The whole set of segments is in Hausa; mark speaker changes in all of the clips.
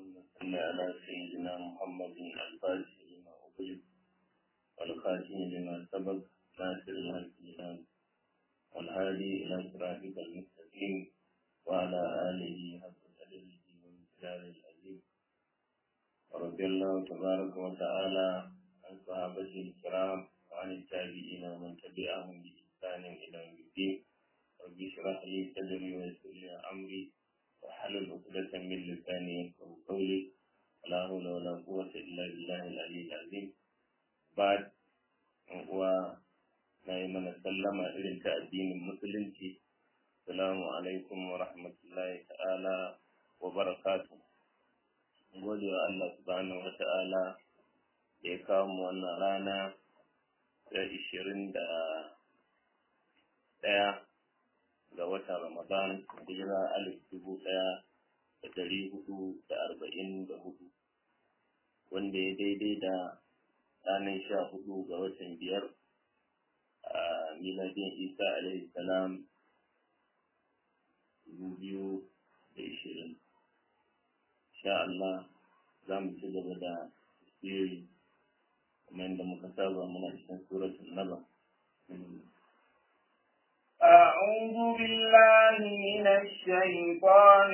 Speaker 1: صل على سيدنا محمد الفاتح لما أغلق والخاتم لما سبق ناصر الهدى والهادي إلى صراطك المستقيم وعلى آله حق قدره ومقداره العظيم ورضي الله تبارك وتعالى عن صحابته الكرام وعن التابعين ومن تبعهم بإحسان إلى يوم الدين رب اشرح لي صدري ويسر لي أمري وحلل عقدة من لساني يفقهوا قولي ولا حول ولا قوة إلا بالله العلي العظيم بعد هو na yi mana sallama irin ta addinin musulunci salamu alaikum wa rahmatullahi ta'ala wa barakatu gode wa Allah subhanahu wa ta'ala da ya kawo mu wannan rana ta ishirin da ɗaya ga watan ramadan hijira alif dubu ɗaya da dari hudu da arba'in da hudu wanda ya daidai da ranar sha hudu ga watan biyar a miladin isa alaihi salam dubu biyu da ishirin sha Allah za mu ci gaba da siri kuma yadda muka saba muna cikin suratul naba
Speaker 2: أعوذ بالله من الشيطان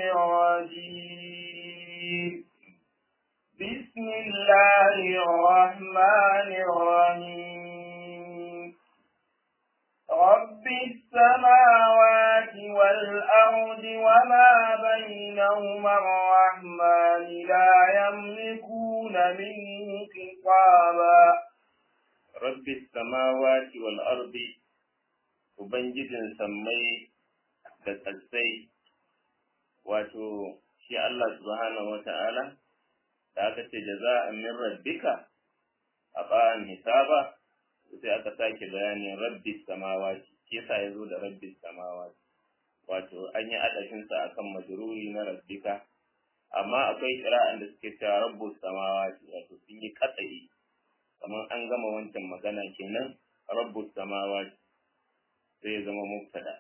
Speaker 2: الرجيم بسم الله الرحمن الرحيم رب السماوات والأرض وما بينهما الرحمن لا يملكون منه خطابا
Speaker 1: رب السماوات والأرض Ubangijin sammai da tsatsai wato shi Allah subhanahu wa ta'ala da aka ce jaza'an min rabbika a ba'an hisaba sai aka sake bayanin rabbi samawati shi yasa ya zo da rabbi samawati wato an yi adashinsa akan majruri na rabbika amma akwai kira'an da suke cewa rabbu samawati wato sun yi katsayi kamar an gama wancan magana kenan rabbu samawati sai ya zama mubtada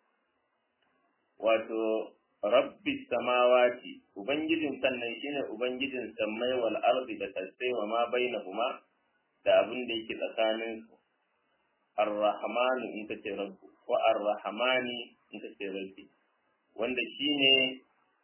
Speaker 1: wato rabbi samawati ubangijin sannan shine ubangijin sammai wal ardi da tasai wa ma bainahuma da abin da yake tsakanin su ar-rahmanu in kace rabbu ko ar-rahmani in kace rabbi wanda shine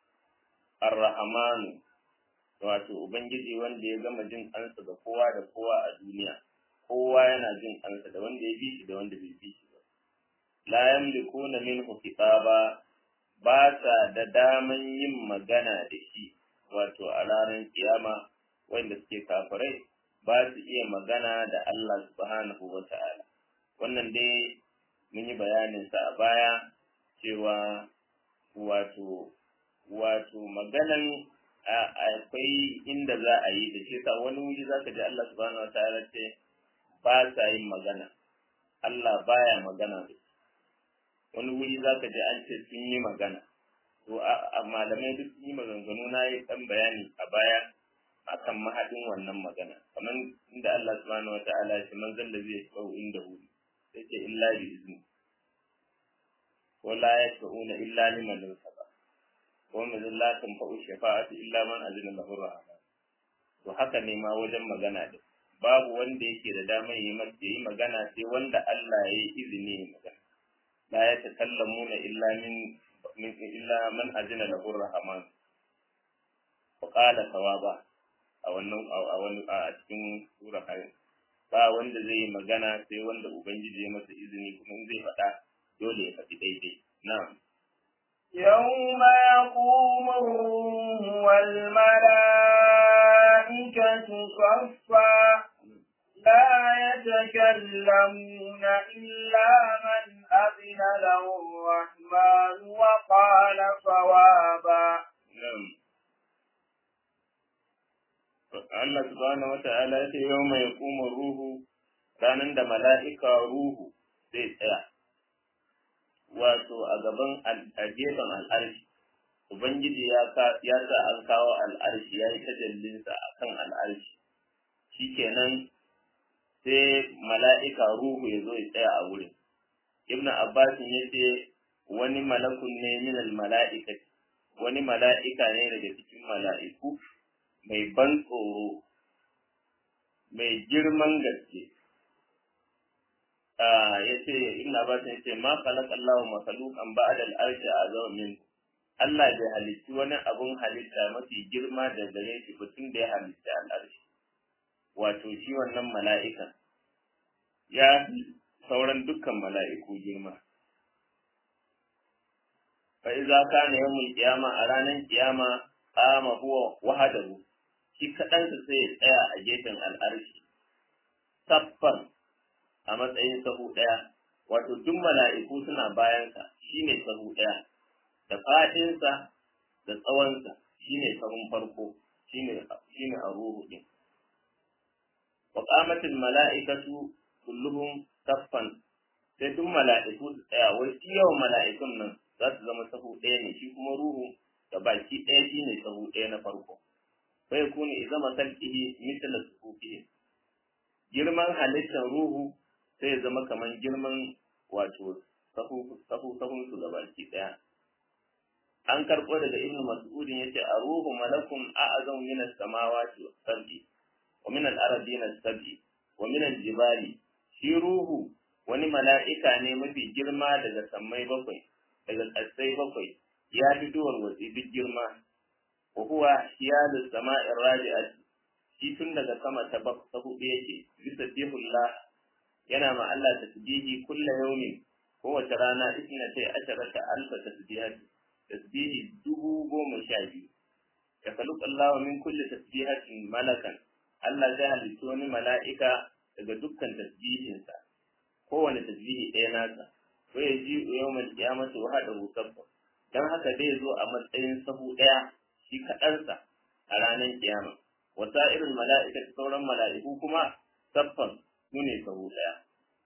Speaker 1: ar-rahmanu wato ubangiji wanda ya gama jin kansa da kowa da kowa a duniya kowa yana jin kansa da wanda ya bi shi da wanda bai bi shi ba la yamlikuna minhu kitaba ba sa da daman yin magana da shi wato a ranar kiyama wanda suke kafirai ba su iya magana da Allah subhanahu wa ta'ala wannan dai mun yi bayanin sa a baya cewa wato wato maganan akwai inda za a yi da shi sa wani wuri za ka ji Allah subhanahu wa ta'ala ce ba sa yin magana Allah baya magana da su wani wuri za ka ji an ce sun yi magana to a malamai duk sun yi maganganu na yi ɗan bayani a baya akan mahadin wannan magana kamar inda Allah subhanahu wata'ala shi manzon da zai kawo inda wuri sai ce illa bi izni ko la yashfa'una illa liman yusaba ko man la tanfa'u shafa'atu illa man azina lahu rahman to haka ne ma wajen magana da babu wanda yake da damar yi magana sai wanda Allah ya yi izini ya magana لا يتكلمون إلا من, من إلا من أذن له الرحمن وقال ثوابا أو أنه أو أو أتكين سورة هاي ba wanda zai yi magana sai wanda ubangiji ya masa izini kuma zai faɗa dole ya faɗi daidai na'am
Speaker 2: يوم يقوم الروح والملائكة صفا لا يتكلمون إلا من أذن له الرحمن وقال صوابا
Speaker 1: نعم Allah subhanahu wa ta'ala ya ce yau mai kuma ruhu ranar da mala'ika ruhu zai tsaya wato a gaban a gefen al'arshi Ubangiji ya sa an kawo al'arshi ya yi tajallinsa a kan al'arshi shi kenan sai mala'ika ruhu ya zo ya tsaya a wurin. Ibn Abbas ya ce wani malakun ne min mala'ikati wani mala'ika ne daga cikin mala'iku mai ban tsoro mai girman gaske ya ce ina ba ta ce ma khalaqa Allahu makhluqan ba'da al-arshi azama min Allah bai halitti wani abun halitta mafi girma da gare shi ba tun da ya halitta al-arshi wato shi wannan mala'ika ya sauran dukkan mala'iku girma fa iza kana yawmul qiyama a ranar kiyama qama huwa wahdahu shi kaɗansa sai ya tsaya a gefen al'arshi saffan a matsayin sahu ɗaya wato duk mala'iku suna bayansa shine sahu ɗaya da faɗinsa da tsawonsa shine sahun farko shine shine a ruhu din wa qamatil mala'ikatu kulluhum saffan sai duk mala'iku su tsaya wai shi yawan mala'ikun nan za su zama sahu ɗaya ne shi kuma ruhu da baki ɗaya shine sahu ɗaya na farko fa yakunu izama salqihi mithla sufufihi girman halittar ruhu sai ya zama kamar girman wato sahu sahun su gabaki daya an karɓo daga ibn mas'udin yace a ruhu malakun a'azam min as-samawati was-sab'i wa min al-ardina as-sab'i wa min al-jibali shi ruhu wani mala'ika ne mafi girma daga sammai bakwai daga ƙasai bakwai ya fi duwar watsi duk girma wa huwa hiyalu sama'ir rabi'ati shi tun daga sama ta ta hudu yake bisa bihullah yana ma Allah tasbihi kulla yawmin kowace rana isna tai asharata alfa tasbihat tasbihi dubu goma sha biyu ya kalu Allah min kulli tasbihatin malakan Allah zai halitta wani mala'ika daga dukkan tasbihinsa kowane tasbihi ɗaya nasa ko ya ji yawmal qiyamati wa hada musabba dan haka zai zo a matsayin sahu ɗaya shi kaɗansa a ranar kiyama wasa'irul mala'ikati sauran mala'iku kuma saffan su ne sahu ɗaya.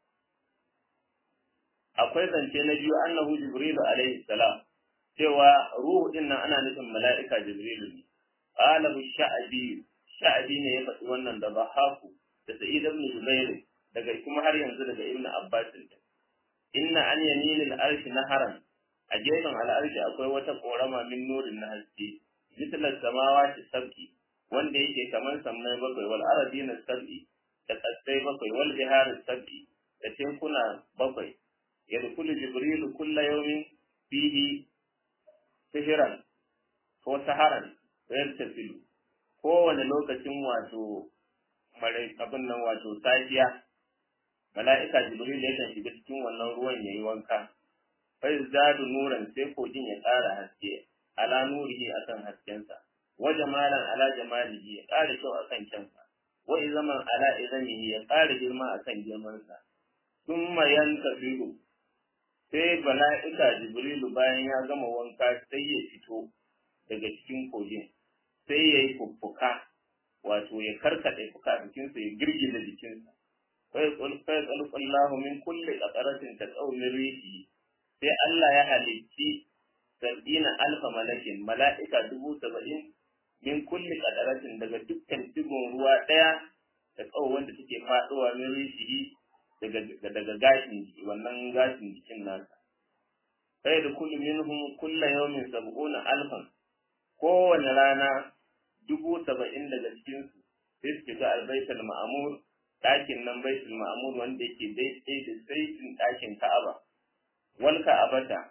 Speaker 1: Akwai zance na biyu annahu Jibrilu alaihi salam cewa ruhu din nan ana nufin mala'ika Jibrilu ne. Qalahu sha'abi sha'abi ne ya faɗi wannan da Bahaku da Sa'id ibn Jubair daga kuma har yanzu daga Ibn Abbas din. Inna an yaminil arshi naharan a gefen al'arshi akwai wata korama min nurin na haske misal samawati sab'i wanda yake kamar sammai bakwai wal aradina sab'i da kasai bakwai wal bihar sab'i da tekuna bakwai yadkhulu jibrilu kulla yawmin fihi sihiran ko saharan yartafilu kowane lokacin wato mare abin nan wato safiya mala'ika jibril yakan shiga cikin wannan ruwan yayi wanka fa zadu nuran sai kogin ya ƙara haske ala nurihi akan haskensa wa jamalan ala jamalihi ya ƙara kyau akan kyansa wa izaman ala izamihi ya ƙara girma akan girmansa thumma yantafiru sai mala'ika jibrilu bayan ya gama wanka sai ya fito daga cikin kogin sai ya yi fuffuka wato ya karkaɗe fuka jikinsa ya girgiza jikinsa fa yaqulu Allahu min kulli qatratin taqaw min rihi sai Allah ya halicci sab'ina alfa malakin mala'ika dubu saba'in min kulli qadaratin daga dukkan digon ruwa ɗaya da tsawo wanda take faɗowa min rishihi daga daga gashin wannan gashin jikin nasa sai da kullu minhum kullu yawmin sab'una alfan kowane rana dubu saba'in daga cikin su sai su shiga albaitul ma'mur ɗakin nan baitul ma'mur wanda yake daidai da saitin ɗakin Ka'aba wal Ka'abata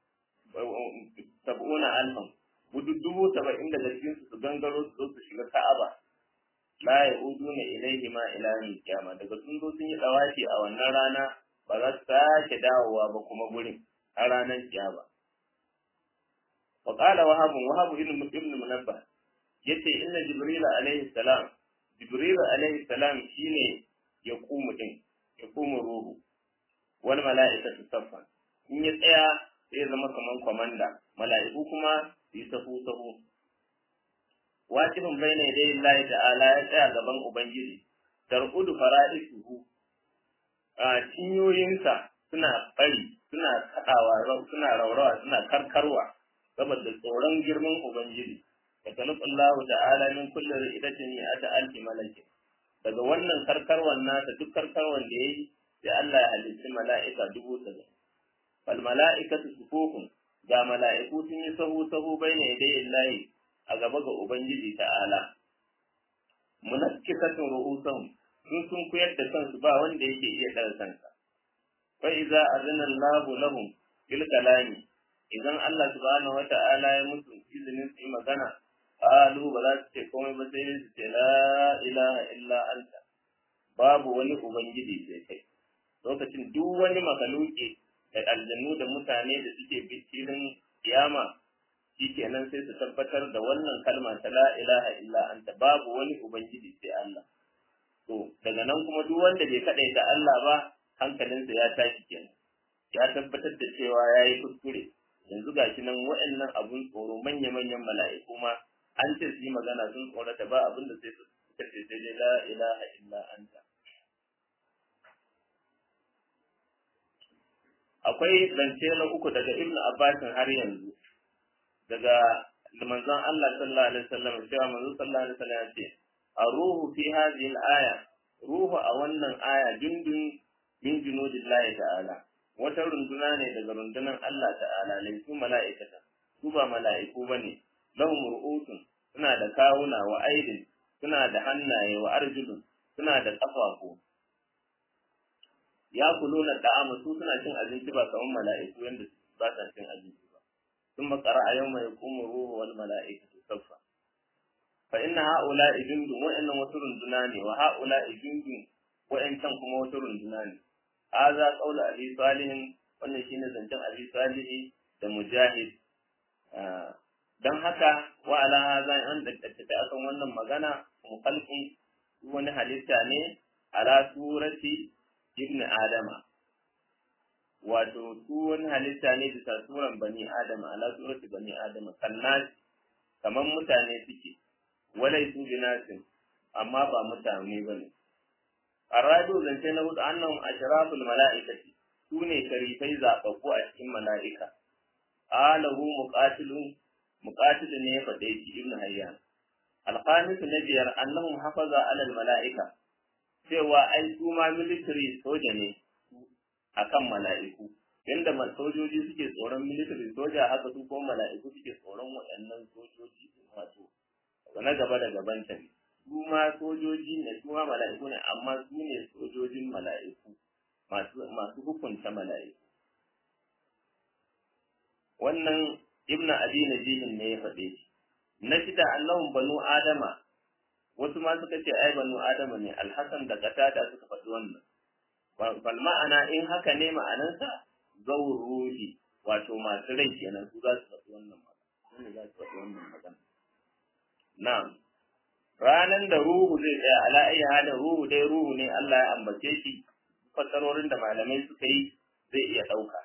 Speaker 1: sab'una alfan gudu dubu saba'in daga cikin su gangaro su su shiga Ka'aba la ya'uduna ilaihi ma ila kiyama daga sun zo sun yi dawafi a wannan rana ba za su sake dawowa ba kuma gurin a ranar kiyama wa qala wahab wahab ibn ibn munabbah yace inna jibril alaihi salam jibril alaihi salam shine ya kumu din ya kumu ruhu wal mala'ikatu saffan in ya tsaya sai zama kaman kwamanda mala'iku kuma su yi sahu sahu wajibin bai ne dai Allah ta'ala ya tsaya gaban ubangiji tarqudu fara'isuhu a cinyoyinsa suna bari suna kadawa suna raurawa suna karkarwa saboda tsoron girman ubangiji da kalif Allah ta'ala min kulli ridatin ya ta alfi malakin daga wannan karkarwan nasa duk karkarwan da yayi sai Allah ya halicci mala'ika dubu saba'in fal mala'ikatu sufufun ga mala'iku sun yi sahu sahu bayna yadayi Allah a gaba ga ubangiji ta'ala munakkisatun ru'usahum sun sun kuyar da kansu ba wanda yake iya ɗaga kansa fa idza azana Allahu lahum bil kalami idan Allah subhanahu wata'ala ya musu izinin su yi magana qalu ba za su ce komai ba sai su ce la ilaha illa anta babu wani ubangiji sai kai lokacin duk wani makaluki da aljannu da mutane da suke filin kiyama shikenan sai su tabbatar da wannan kalma ta la ilaha illa anta babu wani ubangiji sai Allah to daga nan kuma duk wanda bai kadaita Allah ba hankalinsa ya tashi kenan ya tabbatar da cewa yayi kuskure yanzu gashi nan waɗannan abun tsoro manya-manyan mala'iku ma an ce su yi magana sun tsorata ba abin da sai suka ce sai dai la ilaha illa anta akwai zance na uku daga ibn abbasin har yanzu daga manzon Allah sallallahu alaihi wasallam cewa manzon sallallahu alaihi wasallam ya ce ruhu fi hadhihi al-aya ruhu a wannan aya dundun min junudillahi ta'ala wata runduna ne daga rundunan Allah ta'ala ne su mala'ikata su ba mala'iku bane lahum ru'usun suna da kawuna wa aidin suna da hannaye wa arjulun suna da kafafu ya kuluna da'ama su suna cin abinci ba kamar mala'iku yanda ba sa cin abinci ba ثم قرأ يوم يقوم الروح والملائكة صفا فإن هؤلاء جند وإن وتر دناني وهؤلاء جند وإن تنكم وتر دناني هذا قول أبي صالح wannan shine zancen Abi Salihi da Mujahid dan haka wa ala hadha an da tafi akan wannan magana mukhalqi wani halitta ne ala surati ibn adama wato su wani halitta ne bisa suran bani adama ala surati bani adama kannas kaman mutane suke walai su binasin amma ba mutane bane aradu zance na hudu annahum ashraful mala'ikati su ne karifai zababbu a cikin mala'ika alahu muqatilun muqatil ne ya faɗe shi ibnu hayyan alqamis na biyar annahum hafaza alal mala'ika cewa ai su ma military soja ne akan mala'iku yanda sojoji suke tsoron military soja haka su kuma mala'iku suke tsoron waɗannan sojoji wato na gaba da gaban ta ne su ma sojoji ne su ma mala'iku ne amma su ne sojojin mala'iku masu masu hukunta mala'iku wannan ibnu abi najihin ne ya faɗe shi na shida annahum banu adama wasu ma suka ce ai banu adama ne alhasan da qatada suka faɗi wannan bal ma'ana in haka ne ma'anarsa zawur ruhi wato masu rai kenan su za su faɗi wannan magana za su faɗi wannan magana na'am ranan da ruhu zai tsaya ala ayi halin ruhu dai ruhu ne Allah ya ambace shi fassarorin da malamai suka yi zai iya ɗauka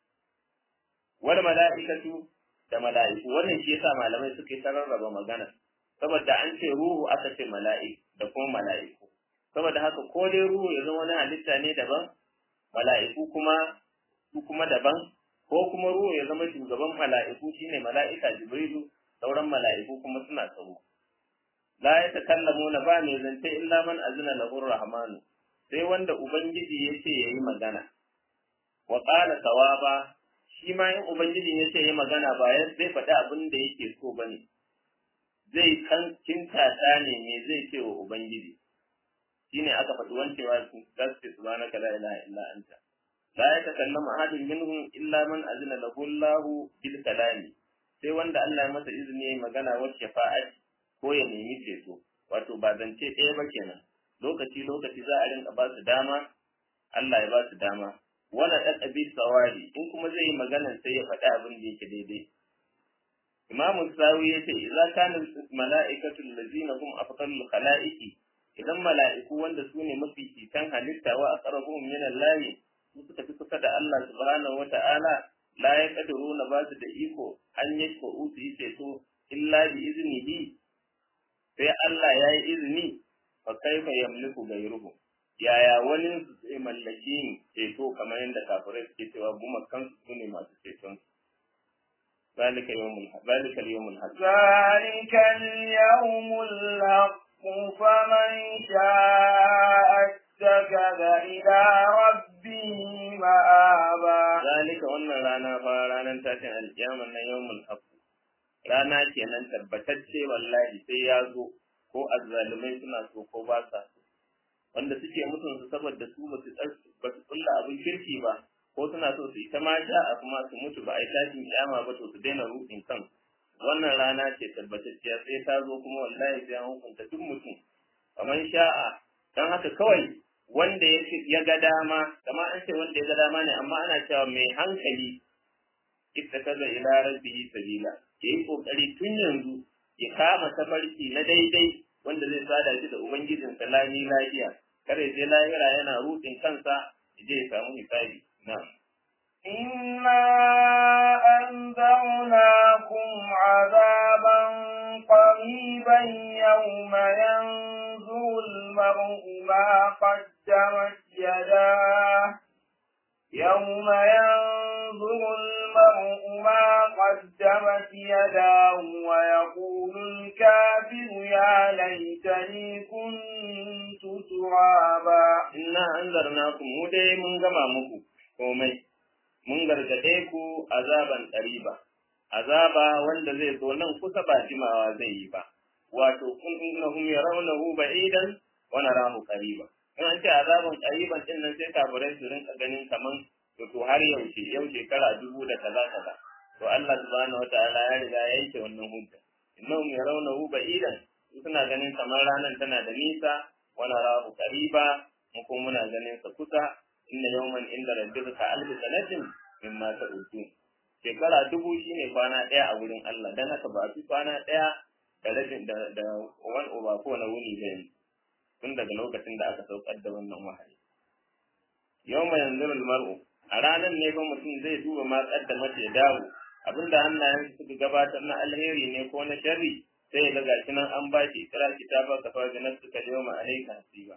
Speaker 1: wal mala'ikatu da mala'iku wannan shi yasa malamai suka yi tararraba magana saboda an ce ruhu aka ce mala'i da kuma mala'iku saboda haka ko dai ruhu ya zama wani halitta ne daban mala'iku kuma su kuma daban ko kuma ruhu ya zama shugaban mala'iku shine mala'ika jibrilu sauran mala'iku kuma suna tsawo la ya takallamuna ba mai zance illa man azina lahu rahmanu sai wanda ubangiji ya ce yayi magana wa qala sawaba shi ma in ubangiji ya ce yayi magana ba ya zai faɗi abin da yake so bane zai kan kintata ne me zai ce wa ubangiji shine aka faɗi wancewa su ce subhanaka la ilaha illa anta la yatakallamu ahadun minhum illa man azina lahu Allahu bil kalami sai wanda Allah ya masa izini yayi magana wa shafa'ati ko ya nemi ceto wato ba zance ɗaya ba kenan lokaci lokaci za a rinka ba su dama Allah ya ba su dama wala ɗaɗɗabi sawari in kuma zai yi magana sai ya faɗi abin da yake daidai Imamu Sawi ya ce, "Iza kana mala'ikatu allazina hum afdalul khalaiqi idan mala'iku wanda su ne mafi kitan halitta wa aqrabuhum min Allah su suka fi kusa da Allah subhanahu wata'ala la yaqdiruna ba su da iko an yashfa su yi ceto illa bi iznihi sai Allah ya yi izini fa kaifa yamliku gairuhu yaya wani su zai mallaki ceto kamar yadda kafirai suke cewa gumakan su ne masu ceton su ذلك يوم الحق ذلك اليوم الحق
Speaker 2: ذلك اليوم الحق فمن شاء اتخذ إلى ربه مآبا
Speaker 1: ذلك wannan rana fa ranar tashin alkiyama na yawmul haqq rana kenan tabbatacce wallahi sai ya zo ko azzalumai suna so ko ba sa so wanda suke musun su saboda su ba su ba su kulla abin kirki ba ko suna so su yi ta mata a kuma su mutu ba a yi tashin kiyama ba to su daina rufin kan wannan rana ce tabbatacciya sai ta zo kuma wallahi sai an hukunta duk mutum kamar sha'a dan haka kawai wanda ya ga dama kamar an ce wanda ya ga dama ne amma ana cewa mai hankali ittakaza ila rabbihi sabila yayi kokari tun yanzu ya kama tafarki na daidai wanda zai sada shi da ubangijin sa lami lafiya kare je lahira yana rutsin kansa je ya samu hisabi na'am
Speaker 2: إنا أنذرناكم عذابا قريبا يوم ينظر المرء ما قدمت يداه يوم ينظر المرء ما قدمت يداه ويقول الكافر يا ليتني كنت ترابا
Speaker 1: إنا أنذرناكم مدي من جمع مكو komai mun gargaɗe ku azaban ɗariba azaba wanda zai zo nan kusa ba jimawa zai yi ba wato kun innahum yarawnahu ba'idan wa narahu qariba in an ce azaban qariban din nan sai kafirai su rinka ganin kaman to har yaushe yau shekara dubu da kaza kaza to Allah subhanahu wataala ya riga ya yanke wannan hujja innahum yarawnahu ba'idan suna ganin kamar ranar tana da nisa wa narahu qariba mu kuma muna ganin sa kusa inna yawman inda rabbika ka alf sanatin mimma ta'udun shekara dubu shine kwana ɗaya a wurin Allah dan haka ba fi kwana ɗaya da rabin da da one over ko na wuni da tun daga lokacin da aka saukar da wannan wahayi yawma yanzurul mar'u a ranar ne ba mutum zai duba ma kaddama ya dawo abinda hannayen suka gabatar na alheri ne ko na sharri sai ya ga gashi nan an ba shi kira kitaba ka fa ganin suka yawma alayka hasiba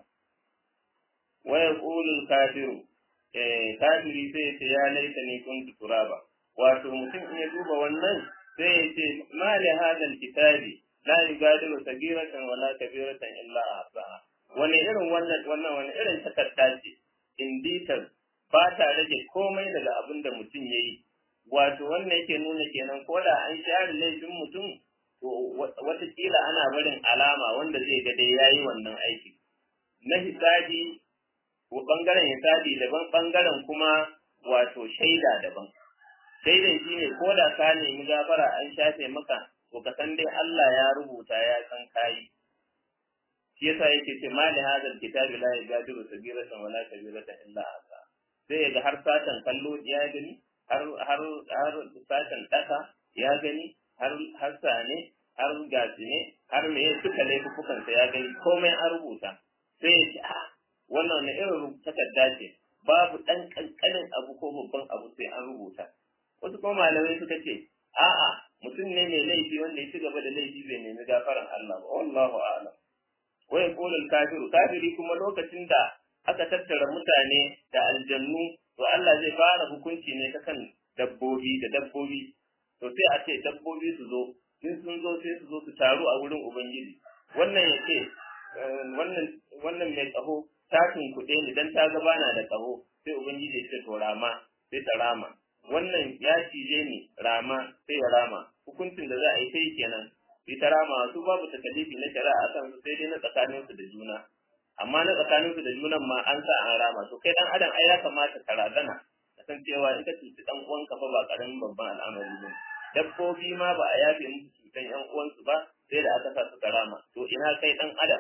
Speaker 1: wa yaqulu al-kafiru eh kafiri sai ya ce ya laita ni kuntu turaba wato mutum in ya duba wannan sai ya ce ma li hadal kitabi la yugadiru sagiratan wala kabiratan illa ahsaha wani irin wannan wannan wani irin takarda ce inditar ba ta rage komai daga abin da mutum ya yi wato wannan yake nuna kenan ko da an share laifin mutum to watakila ana barin alama wanda zai ga dai yayi wannan aiki na hisabi ko bangaren hisabi daban bangaren kuma wato shaida daban shaidan shi ne ko da ka nemi gafara an shafe maka to ka san dai Allah ya rubuta ya san kayi shi yasa yake ce ma li hadal kitabi la yajadiru sabiratan wala kabiratan illa asa sai ga har satan kallo ya gani har har har satan daka ya gani har har sane har gasi ne har me ya suka laifukan sa ya gani komai an rubuta sai ya ce a wannan ne irin takarda ce babu dan kankanin abu ko babban abu sai an rubuta wasu kuma malamai suka ce a'a mutum ne mai laifi wanda ya ci gaba da laifi bai nemi gafaran Allah ba wallahu a'lam wa yaqulu al-kafiru kafiri kuma lokacin da aka tattara mutane da aljannu to Allah zai fara hukunci ne ta kan dabbobi da dabbobi to sai a ce dabbobi su zo in sun zo sai su zo su taru a wurin ubangiji wannan ya ce wannan wannan mai kaho ta tunkuɗe ni dan ta ga bana da kaho sai ubangiji ya ce to rama sai ta rama wannan ya cije ni rama sai ya rama hukuncin da za a yi sai kenan ita rama su babu takalifi na shari'a akan su sai dai na tsakanin su da juna amma na tsakanin su da junan ma an sa an rama to kai dan adam ai ya kamata ka razana ka san cewa in ka cuci dan uwanka fa ba karamin babban al'amari ba dabbobi ma ba a yafe musu cutan yan uwansu ba sai da aka sa suka rama to ina kai dan adam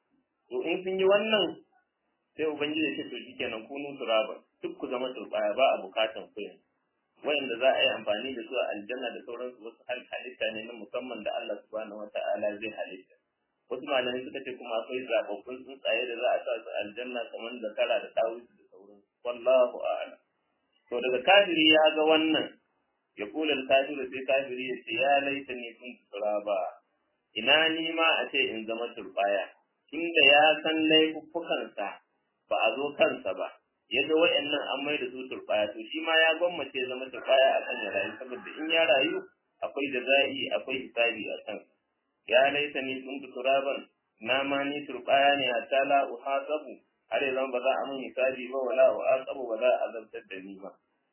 Speaker 1: to in sun yi wannan sai ubangiji ya ce to shikenan kunu turaba duk ku zama turbaya ba a bukatan ku yanzu wayanda za a yi amfani da su a aljanna da sauransu wasu halitta ne na musamman da Allah subhanahu wata'ala zai halitta wasu malamai suka ce kuma akwai zababbun tsuntsaye da za a sa su aljanna kamar zakara da dawisu da sauransu wallahu a'lam to daga kafiri ya ga wannan ya kula kafiru sai kafiri ya ce ya laita ni kun turaba ina ni ma a ce in zama turbaya tunda ya san laifuffukansa ba a zo kansa ba ya ga wa'annan an mai da su turbaya to shi ma ya gwammace zama turbaya a kan ya rayu saboda in ya rayu akwai da za'i akwai hisabi a kan ya laita ni kuntu turaban na ma ni turbaya ne a tala uhasabu har yanzu ba za a mun hisabi ba wala uhasabu ba za a azabtar da ni ba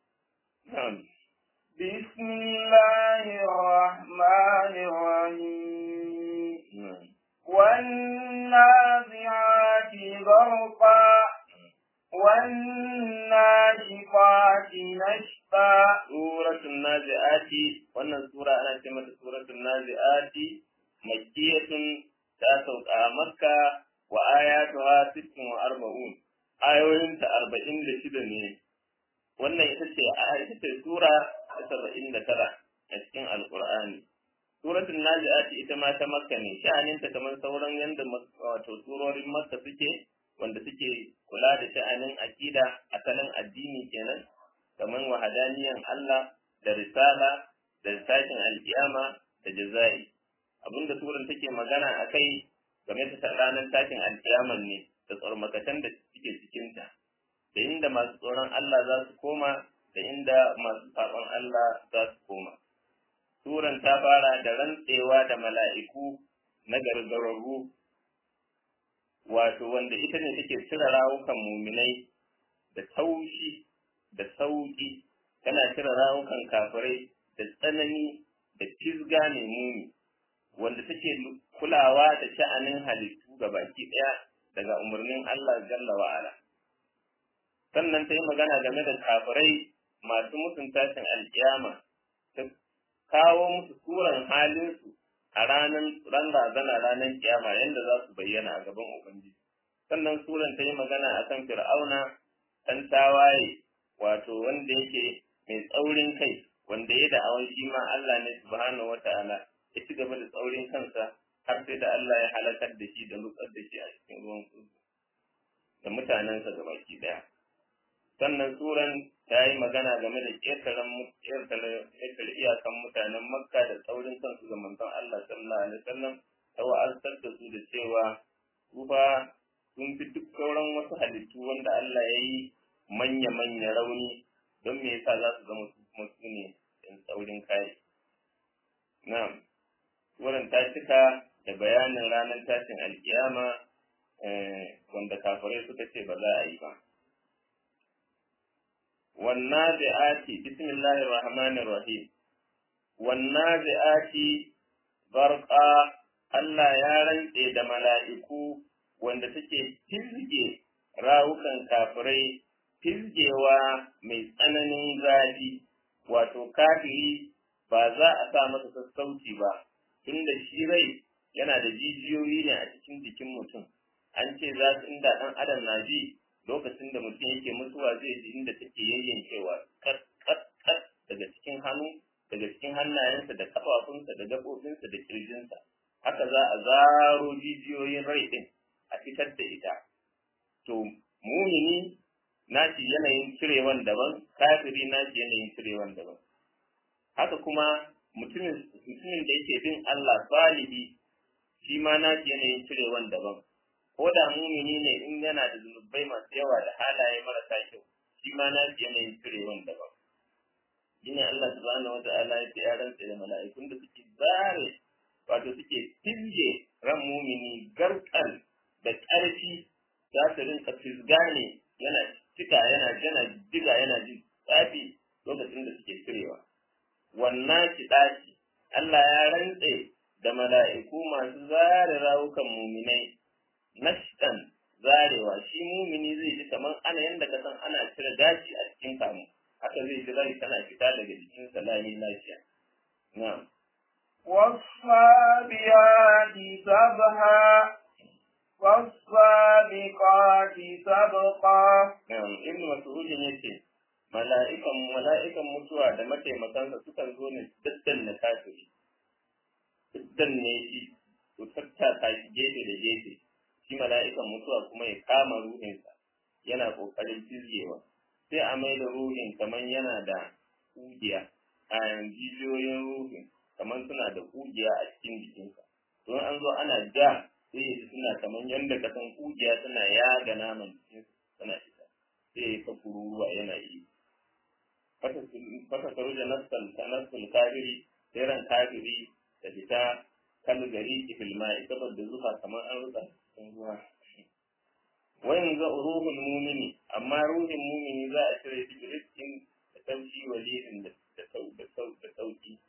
Speaker 1: na'am
Speaker 2: بسم الله الرحمن الرحيم
Speaker 1: na'am
Speaker 2: والناشفات نشفا
Speaker 1: suratul nazi'ati wannan sura ana ce mata suratul nazi'ati makkiyatun ta sauka a makka wa ayatuha sittun wa arba'un ayoyinta arba'in da shida ne wannan ita ce ita ce sura ta saba'in da tara a cikin alqur'ani suratul nazi'ati ita ma ta makka ne sha'aninta kamar sauran yanda wato surorin makka suke wanda suke kula da sha'anin akida asalin addini kenan kamar wahadaniyan Allah da risala da tashin alkiyama da jazai abinda suran take magana a kai game da ranar tashin alkiyaman ne da tsormakatan da suke cikinta da inda masu tsoron Allah za su koma da inda masu saɓon Allah za su koma suran ta fara da rantsewa da mala'iku na gargararru wato wanda ita ne take cire rawukan muminai da taushi da sauƙi tana cire rawukan kafirai da tsanani da fisga mai muni wanda take kulawa da sha'anin halittu ga baki ɗaya daga umarnin Allah jalla wa'ala sannan ta yi magana game da kafirai masu musun tashin alkiyama ta kawo musu suran halinsu a ranar ran razana ranar kiyama yadda za su bayyana a gaban ubangiji sannan suran ta yi magana akan fir'auna ɗan tawaye wato wanda yake mai tsaurin kai wanda ya da awon shi ma Allah ne subhanahu wata'ala ya ci gaba da tsaurin kansa har sai da Allah ya halakar da shi da rutsar da shi a cikin ruwan kudu da mutanensa ga baki daya sannan suran ta yi magana game da ƙetare iyakan mutanen makka da tsaurin kansu ga manzon Allah sallallahu alaihi wasallam ta wa'azar da su da cewa su fa sun fi duk sauran wasu halittu wanda Allah ya yi manya-manya rauni don me yasa za su zama su kuma su ne ɗin tsaurin kai. Na'am, wurin ta cika da bayanin ranar tashin alkiyama wanda kafirai suka ce ba za a yi ba. Wannazi'ati bismillahir rahmanir rahim wannazi'ati barqa Allah ya rantse da mala'iku wanda suke fizge rawukan kafirai fizgewa mai tsananin zafi wato kafiri ba za a sa masa sassauci ba tunda shi rai yana da jijiyoyi ne a cikin jikin mutum an ce za su inda ɗan adam na ji lokacin da mutum yake mutuwa zai ji inda take yayyankewa kat kat kat daga cikin hannu daga cikin hannayensa da kafafunsa da gaɓoɓinsa da kirjinsa haka za a zaro jijiyoyin rai ɗin a fitar da ita to mumini nashi yanayin cirewan daban kafiri nashi yanayin cirewan daban haka kuma mutumin mutumin da yake bin Allah salihi shi ma nashi yanayin cirewan daban ko da mumini ne in yana da zunubai masu yawa da halaye marasa kyau shi ma nashi yanayin cirewan daban shine Allah subhanahu wata'ala ya ce ya rantsa da mala'ikun da suke zare wato suke tilge ran mumini garkal da ƙarfi za su rinka fisga ne yana cika yana jana diga yana jin tsafi lokacin da suke cirewa wannan kiɗaci Allah ya rantse da mala'iku masu zare rawukan muminai nashtan zarewa shi mumini zai ji kamar ana yanda ka san ana cire gashi a cikin kamu haka zai ji rai tana fita daga jikin salami lafiya na'am
Speaker 2: والصابئات سبها والسابقات سبقا
Speaker 1: na'am ibnu mas'ud yace mala'ikan mala'ikan mutuwa da mataimakansa sukan zo ne daddan na kafiri daddan ne shi to tattaka shi gefe da gefe shi mala'ikan mutuwa kuma ya kama ruhinsa yana kokarin fizgewa sai a mai da ruhin kamar yana da kugiya a jijiyoyin ruhin kamar suna da kugiya a cikin jikinsa don an zo ana ja sai ya ji suna kamar yadda ka san kugiya suna yaga naman jikinsa suna fita sai ya ta kururuwa yana yi fata saru da nassal ta nassal kafiri sai ran kafiri da fita kan gari ifilma saboda zufa kamar an rutsa cikin ruwa wayan za ruhul mumini amma ruhin mumini za a cire shi riskin da taushi walidin da da sauki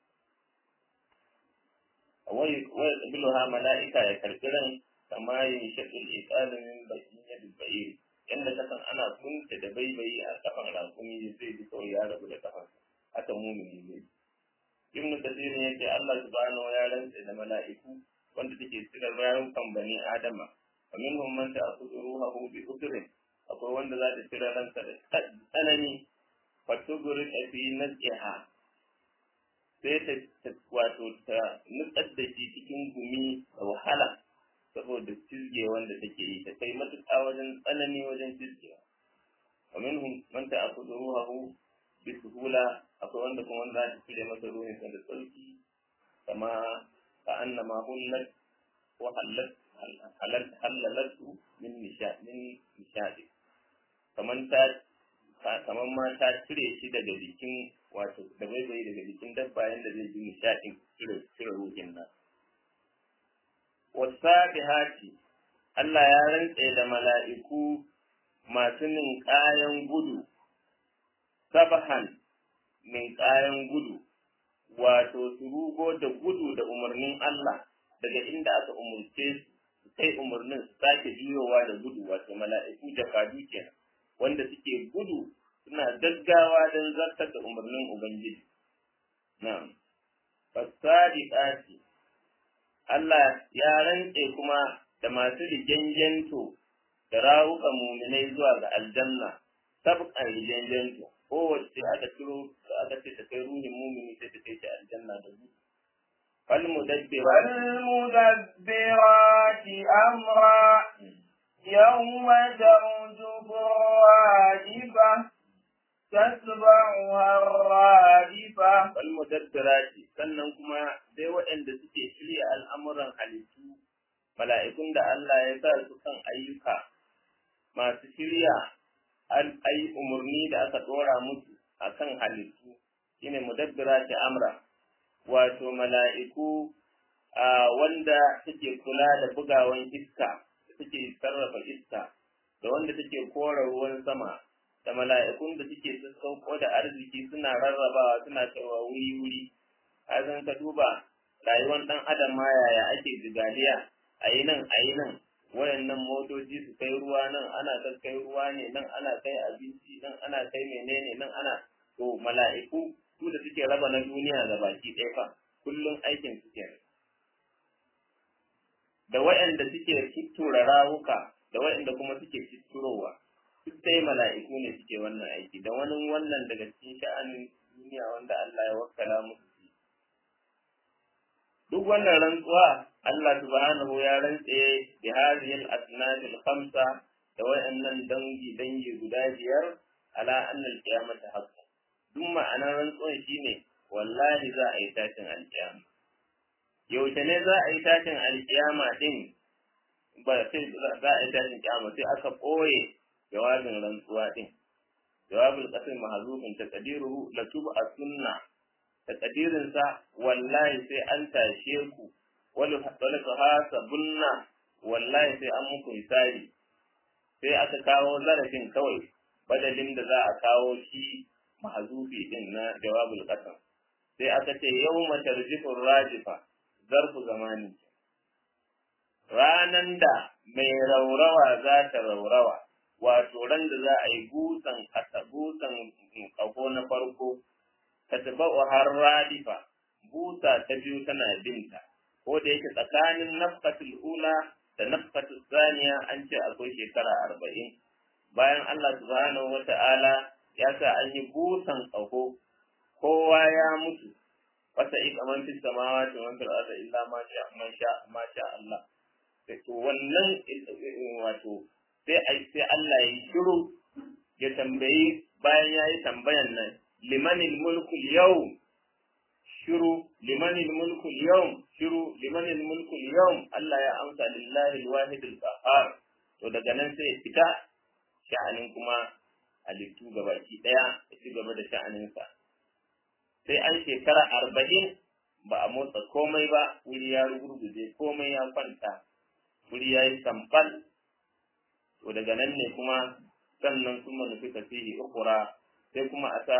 Speaker 1: wai wai qabiluha mala'ika ya karbi ran kama yin shakil iqal min bakin yadil ba'ir yadda ka san ana kunta da baibayi a kafan raƙumi zai ji kawai ya rabu da kafan haka mumini zai ibnu kasir ya ce Allah subhanahu ya rantsa da mala'iku wanda take cire rayukan bani adama wa minhum man ta'khudhu ruhahu bi udrin akwai wanda za ta cire ransa da tsanani fa tugri fi nasiha sai ta wato ta nutsar da shi cikin gumi da wahala saboda cizge wanda take yi ta kai matuƙa wajen tsanani wajen cizgewa wa minhum man ta'khudhu ruhahu bi suhula akwai wanda kuma wanda za ta cire masa ruhin sa da sauki kama ka annama hullat wa hallat halal halalatu min nishad min nishadi kaman ta kaman ma ta cire shi daga jikin wato da baibai daga jikin dabba yanda zai ji nishadin cire cire ruhin nan wasabihati Allah ya rantse da mala'iku masu ninƙayan gudu sabahan ninƙayan gudu wato su rugo da gudu da umarnin Allah daga inda aka umurce su kai umarnin su sake juyowa da gudu wato mala'iku jakadu kenan wanda suke gudu suna gaggawa don zartar da umarnin Ubangiji. Na'am. Fasadiqati Allah ya rantse kuma da masu rigengento da rawukan muminai zuwa ga aljanna sabqan rigengento kowace aka ciro aka ce ta kai ruhin mumini sai ta kai ta aljanna da gudu fal mudabbirat
Speaker 2: فالمدبرات أمرا يوم ترجف الراجفة تتبعها الرادفة
Speaker 1: fal mudabbirat sannan kuma sai waɗanda suke shirya al'amuran halittu mala'ikun da Allah ya sa su kan ayyuka masu shirya ai umarni da aka ɗora musu akan halittu shine mudabbirati amra wato mala'iku a wanda suke kula da bugawan iska suke sarrafa iska da wanda suke kora ruwan sama da mala'ikun da suke sassauko da arziki suna rarrabawa suna kaiwa wuri-wuri a zan ka duba rayuwar ɗan adam ma yaya ake jigaliya a yi nan a yi nan wayannan motoci su kai ruwa nan ana ta kai ruwa ne nan ana kai abinci nan ana kai menene nan ana to mala'iku su da suke raba na duniya ga baki ɗaya fa kullum aikin su kenan da wayanda suke tuttura rawuka da wayanda kuma suke tutturowa duk dai mala'iku ne suke wannan aiki da wani wannan daga cikin sha'anin duniya wanda Allah ya wakkala musu duk wannan rantsuwa Allah subhanahu ya rantse bi hadhihi al-asnaf al-khamsa da wayannan dangi dangi guda biyar ala anna al-qiyamata haqqun duk ma'anar rantsuwan shine wallahi za a yi tashin al-qiyama yaushe ne za a yi tashin al-qiyama din ba sai za a yi tashin qiyama sai aka koye jawabin rantsuwa din jawabul qasam mahzufun taqdiruhu la tub'a sunnah takadirinsa wallahi sai an tashe ku wani ka hasabunna wallahi sai an muku misali sai aka kawo zarafin kawai badalin da za a kawo shi mahzufi din na jawabul qasam sai aka ce yawma tarjifu rajifa zarfu zamani ranan da mai raurawa za ta raurawa wato ran da za a yi busan kasa busan kaho na farko tatba'u har radifa busa ta biyu tana binta ko da yake tsakanin nafkatul ula da nafkatul saniya an ce akwai shekara arba'in bayan Allah subhanahu wata'ala ya sa an yi busan ƙaho kowa ya mutu wata ika man fi samawati man fil ardi illa ma sha man sha ma sha Allah to wannan wato sai ai sai Allah ya shiru ya tambayi bayan ya yi tambayan nan limanil mulku yau shiru limanil mulku yau shiru limanil mulku yau Allah ya amsa lillahi alwahid alqahar to daga nan sai fita sha'anin kuma halittu gabaki daya ya ci gaba da sha'aninsa sai an shekara arba'in ba a motsa komai ba wuri ya rugurguje komai ya kwanta wuri ya yi samfal to daga nan ne kuma sannan sun manufi fihi ukura sai kuma a sa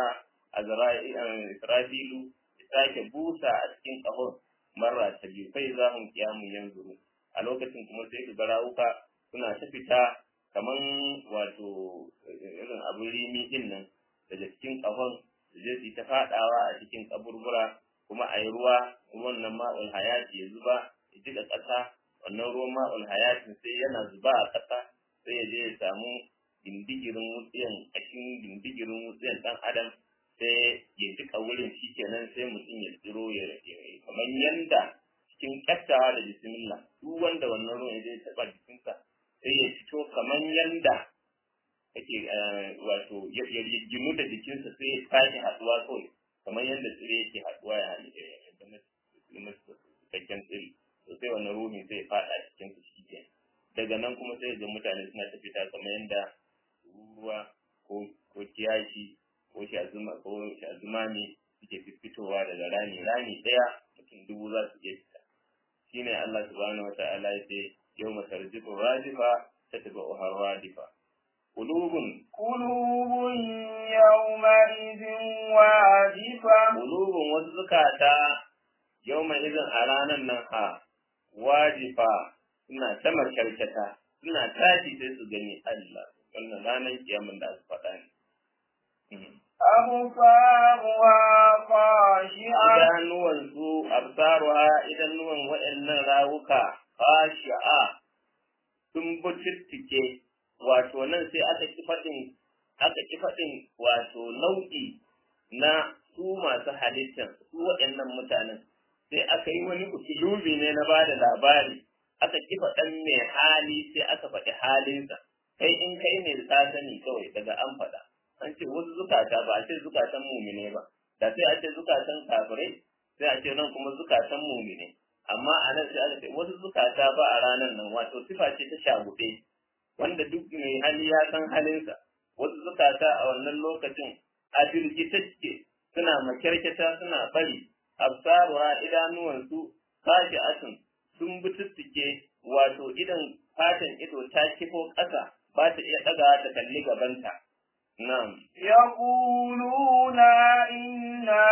Speaker 1: Isra'ilu ya sake busa a cikin ƙahon marra ta biyu kai za mu kiyamu yanzu a lokacin kuma sai ka rawuka suna ta fita kaman wato irin abin rimi din nan daga cikin ƙahon su je su ta faɗawa a cikin kaburbura kuma a yi ruwa wannan ma'ul hayati ya zuba ya jiƙa ƙasa wannan ruwan ma'ul hayatin sai yana zuba a ƙasa sai ya je ya samu gindigirin wutsiyan ƙashin gindigirin wutsiyan ɗan adam sai ya jiƙa wurin shi kenan sai mutum ya tsiro ya kamar yanda cikin ƙyattawa da bismillah duk wanda wannan ruwan ya je ya taɓa jikinsa sai ya fito kamar yanda ake wato ya ginu da jikinsa sai ya tashi haɗuwa kawai kamar yadda tsire yake haɗuwa ya zama cikakken tsiri to sai wannan ruhin sai ya faɗa cikin su shi ke daga nan kuma sai ga mutane suna ta fita kamar yadda ruwa ko ko kiyashi ko shazuma ko shazuma ne suke fitowa daga rami rami ɗaya mutum dubu za su iya fita shine Allah subhanahu wa ta'ala ya ce yau matarjifu radifa ta tabi uhar radifa qulubun
Speaker 2: قلوب يومئذ واجفة
Speaker 1: qulubun wasu zukata yawma idan a ranar nan ha wajifa suna ta makarkata suna tashi sai su gani Allah wannan ranar kiyamun da aka faɗa ne
Speaker 2: أبصارها خاشعة
Speaker 1: idanuwan su absaruha idanuwan waɗannan rawuka khashi'a sun butittike wato nan sai aka ki faɗin aka ki faɗin wato nau'i na su masu halittar su waɗannan mutanen sai aka yi wani usulubi ne na bada labari aka ki faɗan mai hali sai aka faɗi halinsa kai in kai ne da ta sani kawai daga an faɗa an ce wasu zukata ba a ce zukatan mumine ba da sai a ce zukatan kafirai sai a ce nan kuma zukatan mumine amma a nan sai aka ce wasu zukata ba a ranar nan wato sifa ce ta shaguɗe wanda duk mai hali ya san halinsa wasu zukata a wannan lokacin a firgita suke suna makyarkyata suna bari absaruwa idanuwansu kashi asin sun bututtuke wato idan fatan ido ta kifo ƙasa ba ta iya ɗagawa ta kalli gabanta na'am
Speaker 2: يقولون إنا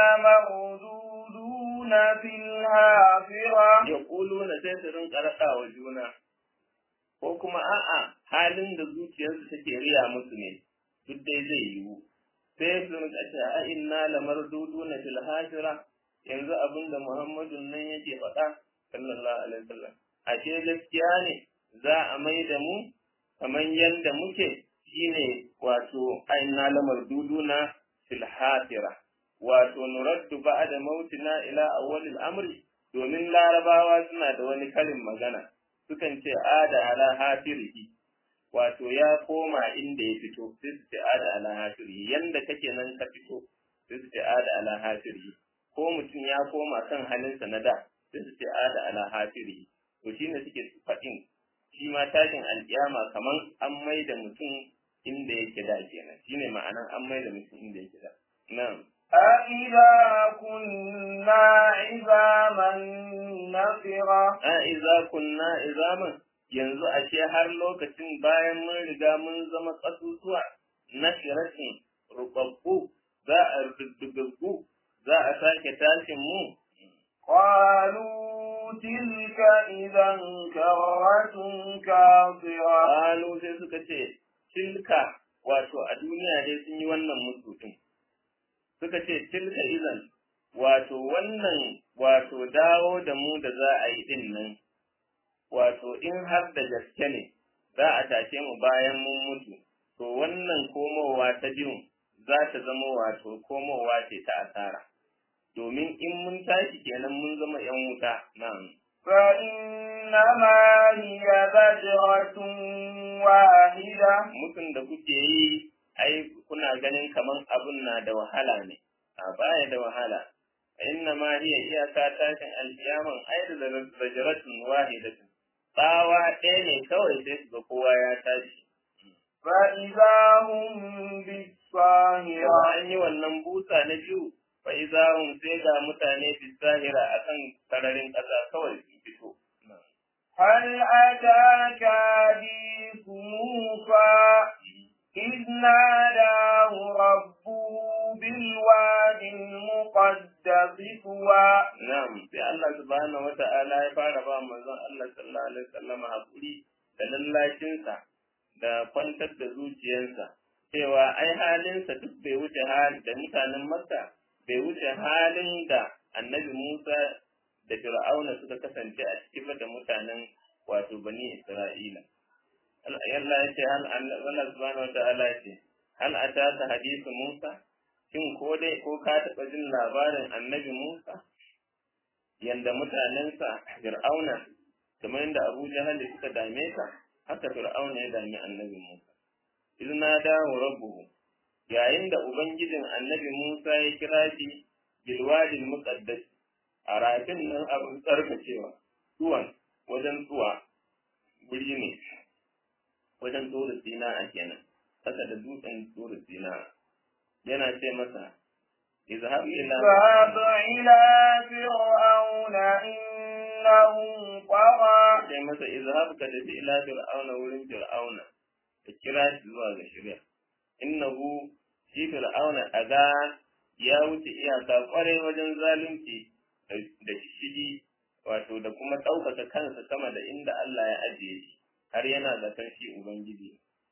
Speaker 2: لمردودون في الحافرة
Speaker 1: yaquluna sai su rinka raɗa wa juna ko kuma a'a halin da zuciyarsu take riya musu ne duk dai zai yiwu sai su rinka ce a inna lamarduduna fil hafira yanzu abin da Muhammadu nan yake faɗa sallallahu alaihi wasallam ashe gaskiya ne za a mai da mu kamar yadda muke shine wato inna lamarduduna fil hafira wato nuraddu ba'da mautina ila awwalil amri domin larabawa suna da wani karin magana sukan ce ada ala hafirihi wato ya koma inda ya fito sai su ce ada ala hafirihi yanda kake nan ka fito sai su ce ada ala hafirihi ko mutum ya koma kan halinsa na da sai su ce ada ala hafirihi to shine suke faɗin shi ma tashin alƙiyama kaman an mai da mutum inda yake da kenan shine ma'anan an mai da mutum inda yake da na'am
Speaker 2: أإذا كنا عظاما نخرة
Speaker 1: a iza kunna izaman yanzu ashe har lokacin bayan mun riga mun zama ƙasusuwa na shiratin rubabbu za a ruddugaggu za a sake tashin mu
Speaker 2: قالوا تلك إذا كرة كافرة
Speaker 1: Kalu sai suka ce tilka wato a duniya dai sun yi wannan musu din suka ce tilka izan wato wannan wato dawo da mu da za a yi din nan wato in har da gaske ne za a tashe mu bayan mun mutu to wannan komowa ta biyun za ta zama wato komowa ce ta asara domin in mun tashi kenan mun zama yan wuta na'am
Speaker 2: فإنما هي زجرة واحدة
Speaker 1: mutum da kuke yi ai kuna ganin kaman abun na da wahala ne a baya da wahala inna ma hiya iyaka tashin alkiyaman ai da zajaratun wahidatun tsawa ɗaya ne kawai sai su ga kowa ya tashi
Speaker 2: فإذا هم بالساهرة
Speaker 1: yawa an yi wannan busa na biyu fa iza hum sai ga mutane bisahira akan sararin ƙasa kawai sun fito
Speaker 2: هل أتاك حديث موسى إذ ناداه ربه بالواد المقدس طوى
Speaker 1: Na'am, sai Allah subhanahu wa ta'ala ya fara ba manzon Allah sallallahu alaihi wasallam hakuri da lallashinsa da kwantar da zuciyarsa cewa ai halinsa duk bai wuce hali da mutanen Makka bai wuce halin da annabi Musa da Fir'auna suka kasance a cikin da mutanen wato bani Isra'ila. Allah ya ce hal Allah subhanahu wa ta'ala ya ce hal ataka hadithu Musa shin ko dai ko ka taɓa jin labarin annabi Musa yanda mutanensa Fir'auna kamar yadda Abu Jahal suka dame ka haka Fir'auna ya dami annabi Musa izna dawo rabbuhu yayin da ubangijin annabi Musa ya kira shi bilwadil muqaddas a rafin nan abin tsarkacewa tuwan wajen tuwa guri ne wajen tsoro sina a kenan kasa da dutsen tsoro sina yana ce masa izhab ila
Speaker 2: اذهب إلى فرعون إنه طغى
Speaker 1: sai masa izhab ka tafi ila fir'auna wurin fir'auna ka kira shi zuwa ga shari'a innahu shi fir'auna aga ya wuce iyaka kwarai wajen zalunci da shishigi wato da kuma ɗaukaka kansa sama da inda Allah ya ajiye shi har yana zaton shi ubangiji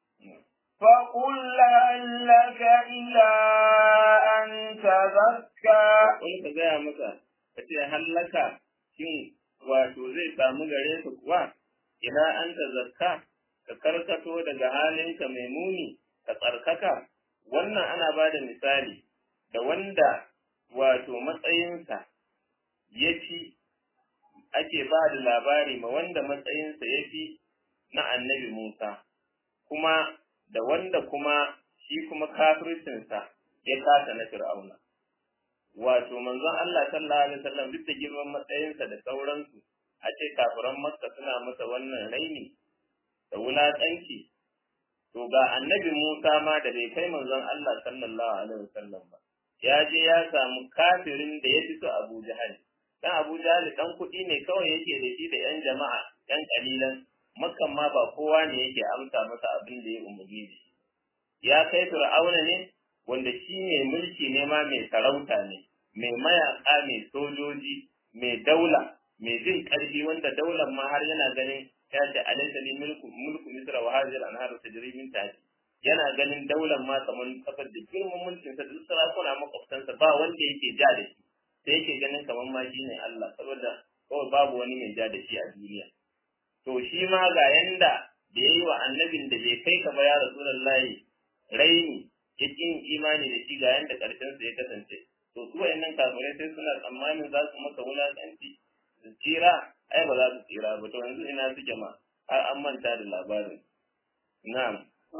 Speaker 2: فقل هل لك إلى أن تزكى
Speaker 1: wani ka gaya masa ka ce hallaka shin wato zai samu gare ka kuwa ina an ta zakka ka karkato daga halinka mai muni ka tsarkaka wannan ana ba da misali da wanda wato matsayinsa ya fi ake ba da labari ma wanda matsayinsa ya fi na annabi Musa kuma da wanda kuma shi kuma kafircinsa ya kasa na Fir'auna. Wato manzon Allah sallallahu alaihi wasallam duk da girman matsayinsa da sauransu a ce kafiran Makka suna masa wannan raini da wulaƙanci to ga annabi Musa ma da bai kai manzon Allah sallallahu alaihi wasallam ba ya je ya samu kafirin da ya fi so Abu Jahal dan Abu Jahal dan kuɗi ne kawai yake da shi da yan jama'a yan kalilan Makkan ma ba kowa ne yake amsa masa abin da ya umarni da shi ya kai Fir'auna ne wanda shi ne mulki ne ma mai sarauta ne mai mayaka mai sojoji mai daula mai jin ƙarfi wanda daular ma har yana ganin ya ce alaysa li mulku mulku misra wa hadhihi al-anharu tajri min tahti yana ganin daular ma kamar kafar da girman mulkin sa duk sarakuna makwabtansa ba wanda yake ja da shi sai yake ganin kamar ma shi ne Allah saboda kawai babu wani mai ja da shi a duniya to shi ma ga yanda da yayi wa annabin da bai kai ka ba ya rasulullahi raini ya kin imani da shi ga yanda karshen sa ya kasance to su wayannan kafirai sai suna tsammanin za su maka wulakanci su tsira ai ba za su tsira ba to yanzu ina suke ma har an manta da labarin na'am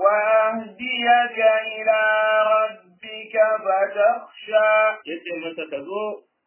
Speaker 2: وأهديك إلى ربك فتخشى
Speaker 1: yace masa ka zo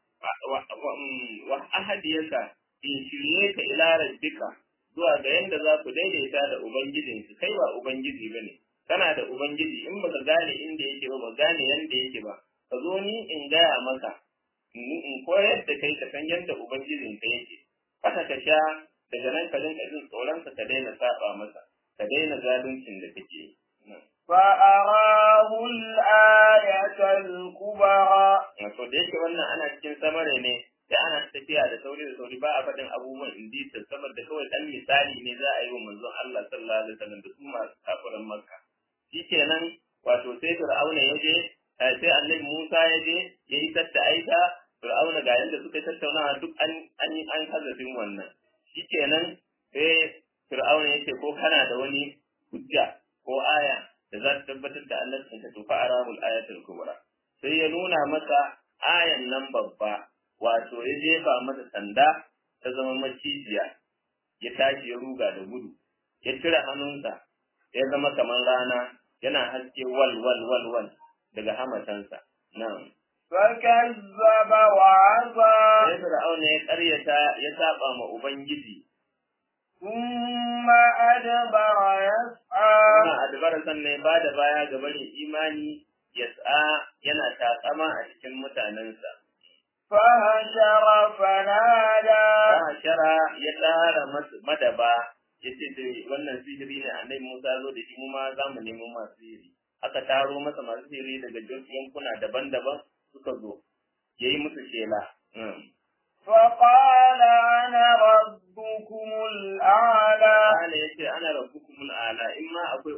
Speaker 1: wa ahadiyaka in shirye ka ila rabbika zuwa ga yanda za ku daidaita da ubangijinki kai ba ubangiji bane kana da ubangiji in baka gane inda yake ba ba gane yanda yake ba ka zo ni in gaya maka in koyar da kai ka san yadda ubangijinka yake haka ka sha daga nan ka rinka jin tsoronsa ka daina saba masa ka daina zaluncin da kake yi
Speaker 2: فأراه الآية الكبرى
Speaker 1: wato da yake wannan ana cikin samare ne da ana tafiya da sauri da sauri ba a faɗin abubuwan indi ta saboda kawai ɗan misali ne za a yi wa manzon Allah sallallahu alaihi wasallam da su masu kafiran Makka shikenan wato sai Fir'auna ya je sai Annabi Musa ya je ya yi tatta aika Fir'auna ga yadda suka tattaunawa duk an an yi an hazafin wannan shikenan sai Fir'auna ya ce ko kana da wani hujja ko aya da za ta tabbatar da Allah sun ka tufa arahul ayatul kubra sai ya nuna masa ayan nan babba wato ya jefa masa sanda ta zama macijiya ya tashi ya ruga da gudu ya cire hannunsa ya zama kamar rana yana haske wal wal wal wal daga hamatansa na'am
Speaker 2: فكذب وعصى
Speaker 1: sai fir'auna ya karyata ya saba ma ubangiji
Speaker 2: ثم أدبر يسعى
Speaker 1: kuma adbara sannan ba da baya ga barin imani yas'a yana takama a cikin mutanensa
Speaker 2: فهشر فنادى
Speaker 1: shara ya tsara madaba ya ce da wannan sihiri ne annabi Musa zo da shi mu ma za mu nemo masu sihiri aka taro masa masu sihiri daga yankuna daban-daban suka zo ya yi musu shela
Speaker 2: فقال أنا ربكم الأعلى
Speaker 1: Ala ya ce ana rabbukumul ala in ma akwai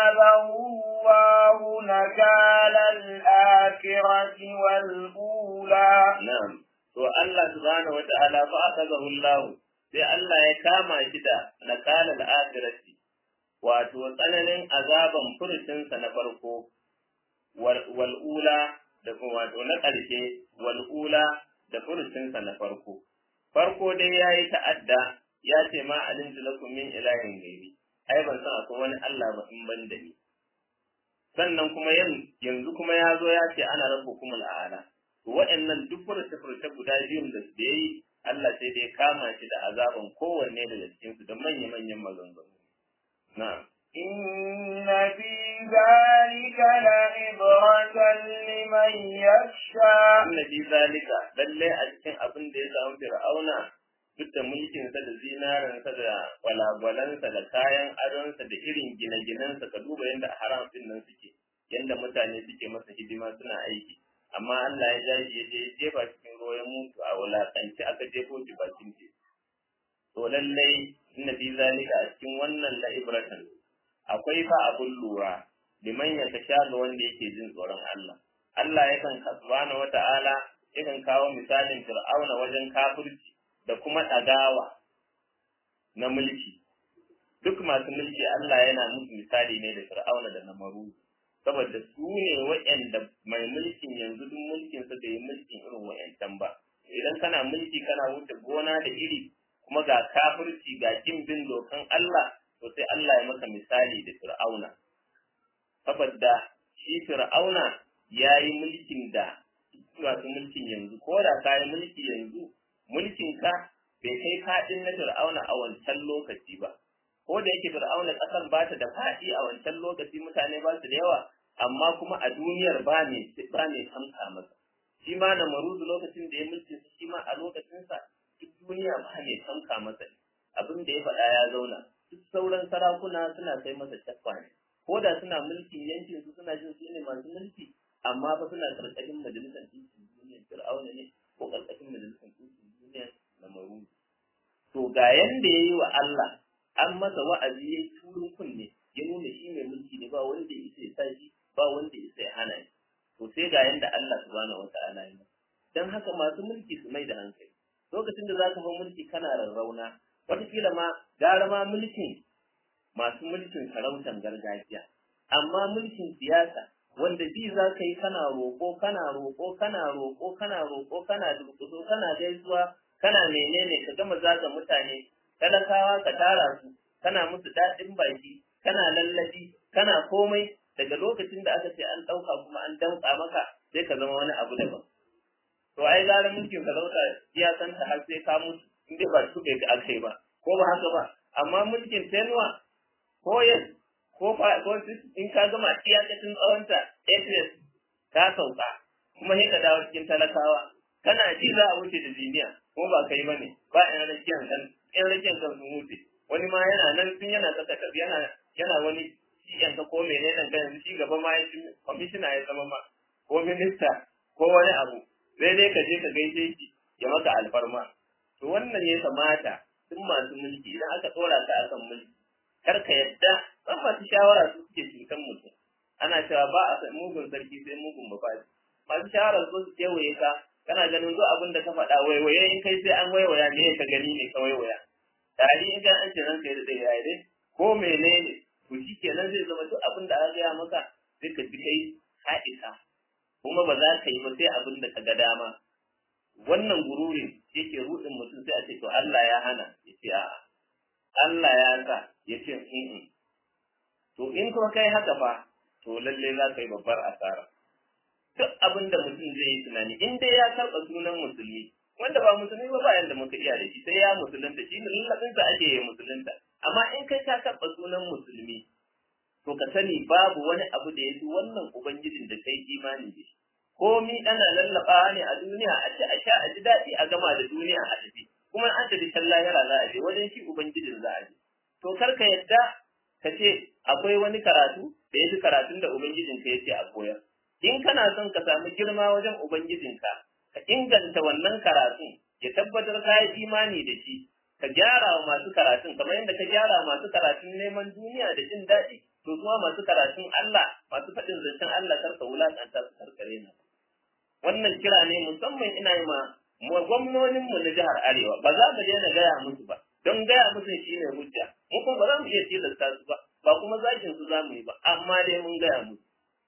Speaker 2: فأخذه الله نكال الآخرة والأولى
Speaker 1: na'am to Allah subhanahu wata'ala fa akazahu Allah sai Allah ya kama shi da nakala al-akhirati wato tsananin azaban furucinsa na farko wal ula da kuma wato na ƙarshe wal ula da furucinsa na farko farko dai yayi ta'adda ya ce ma alimtu lakum min ilahin gairi ai ban san akwai wani Allah ba in ban da ni sannan kuma yanzu kuma ya zo ya ce ana rabbukum al'ala to waɗannan duk furta-furta guda biyun da su yi Allah sai dai kama shi da azaban kowanne daga cikin su da manya-manyan maganganu na'am
Speaker 2: إن في ذلك لعبرة لمن يخشى
Speaker 1: inna fi zalika lalle a cikin abin da ya samu fir'auna duk da mulkinsa da zinaransa da gwalagwalansa da kayan adonsa da irin gine-ginensa ka duba yadda haram din nan suke yadda mutane suke masa hidima suna aiki amma Allah ya jashi ya je jefa cikin ruwan mutu a wulakanci aka jefo shi bakin ce to lallai inna fi zalika a cikin wannan la'ibratan akwai fa abun lura liman ya tasha ga wanda yake jin tsoron Allah Allah yakan subhanahu wata'ala yakan kawo misalin fir'auna wajen kafirci da kuma ɗagawa na mulki duk masu mulki Allah yana musu misali ne da fir'auna da namaru saboda su ne waɗanda mai mulkin yanzu duk mulkin su da yi mulkin irin waɗancan ba idan kana mulki kana wuce gona da iri kuma ga kafirci ga kin bin dokan Allah to sai Allah ya maka misali da fir'auna saboda shi fir'auna ya yi mulkin da masu mulkin yanzu ko da ka yi mulki yanzu mulkin ka bai kai faɗin na fir'auna a wancan lokaci ba ko da yake fir'auna ƙasar ba ta da faɗi a wancan lokaci mutane ba su da yawa amma kuma a duniyar ba ne ba ne tamka masa shi ma na maruzu lokacin da ya mulki shi ma a lokacinsa duk duniya ba ne tamka masa abin da ya faɗa ya zauna duk sauran sarakuna suna kai masa cakwa ne ko da suna mulkin yankin su suna jin su ne masu mulki amma fa suna karkashin majalisar ɗinkin duniyar fir'auna ne ko karkashin majalisar ɗinkin duniyar na maruzu to ga yanda ya yi wa Allah an masa wa'azi ya turin kunne ya nuna shi mai mulki ne ba wanda ya isa ya sa shi ba wanda ya isa ya hana shi to sai ga yanda Allah subhanahu wata'ala ya dan haka masu mulki su mai da hankali lokacin da zaka fa mulki kana rarrauna wataƙila ma gara ma mulkin masu mulkin sarautan gargajiya amma mulkin siyasa wanda bi za ka yi kana roƙo kana roƙo kana roƙo kana roƙo kana durƙuso kana gaisuwa kana menene ka gama zaga mutane talakawa ka tara su kana musu daɗin baki kana lallabi kana komai daga lokacin da aka ce an ɗauka kuma an danƙa maka sai ka zama wani abu daban to ai gara mulkin ka zauka ya san ta har sai ka mutu in dai ba su bai aka yi ba ko ba haka ba amma mulkin tenuwa ko yan ko fa ko in ka gama iyakacin tsawonta APS ka sauka kuma sai ka dawo cikin talakawa kana ji za a wuce da duniya ko ba kai bane ba ina rakiyan kan in rakiyan kan sun wuce wani ma yana nan sun yana saka yana yana wani shi yanka ko menene nan kan shi gaba ma ya commissioner ya zama ma ko minista ko wani abu sai dai ka je ka gaishe shi ya maka alfarma to wannan ya kamata duk masu mulki idan aka tsora ka akan mulki kar ka yadda san masu shawara su suke cutan mutum ana cewa ba a san mugun sarki sai mugun mafaji masu shawara su su kewaye ka kana ganin duk abin da ka faɗa waiwaye in kai sai an waiwaya me ka gani ne ka waiwaya tari in ka an ce ranka ya daɗe ya dai ko menene to shi kenan zai zama duk abin da aka gaya maka sai ka ji kai ka isa kuma ba za ka yi ba sai abin da ka ga dama wannan gururin yake rudin mutum sai a ce to Allah ya hana ya ce a'a Allah ya sa ya ce in to in kuma kai haka fa to lalle za ka yi babbar asara duk abin da mutum zai yi tunani in dai ya karɓa sunan musulmi wanda ba musulmi ba ba yanda muka iya da shi sai ya musulunta shi lallabinsa ake yi musulunta amma in kai ka karɓa sunan musulmi to ka sani babu wani abu da ya fi wannan ubangijin da kai imani da shi komi ana lallaɓawa ne a duniya a ci a sha a ji daɗi a gama da duniya a tafi kuma an tafi can lahira za a je wajen shi ubangijin za a je to kar ka yadda ka ce akwai wani karatu da ya fi karatun da ubangijinka ya ce a koyar in kana son ka samu girma wajen ubangijinka ka inganta wannan karatun ya tabbatar ka yi imani da shi ka gyara wa masu karatun kamar yadda ka gyara wa masu karatun neman duniya da jin daɗi to kuma masu karatun Allah masu faɗin zancen Allah karka wulaƙanta su karkare na wannan kira ne musamman ina yi ma mu gwamnonin mu na jihar Arewa ba za mu daina gaya musu ba don gaya musu shi ne hujja mu kuma ba za mu iya tilasta su ba ba kuma zakin su za mu yi ba amma dai mun gaya musu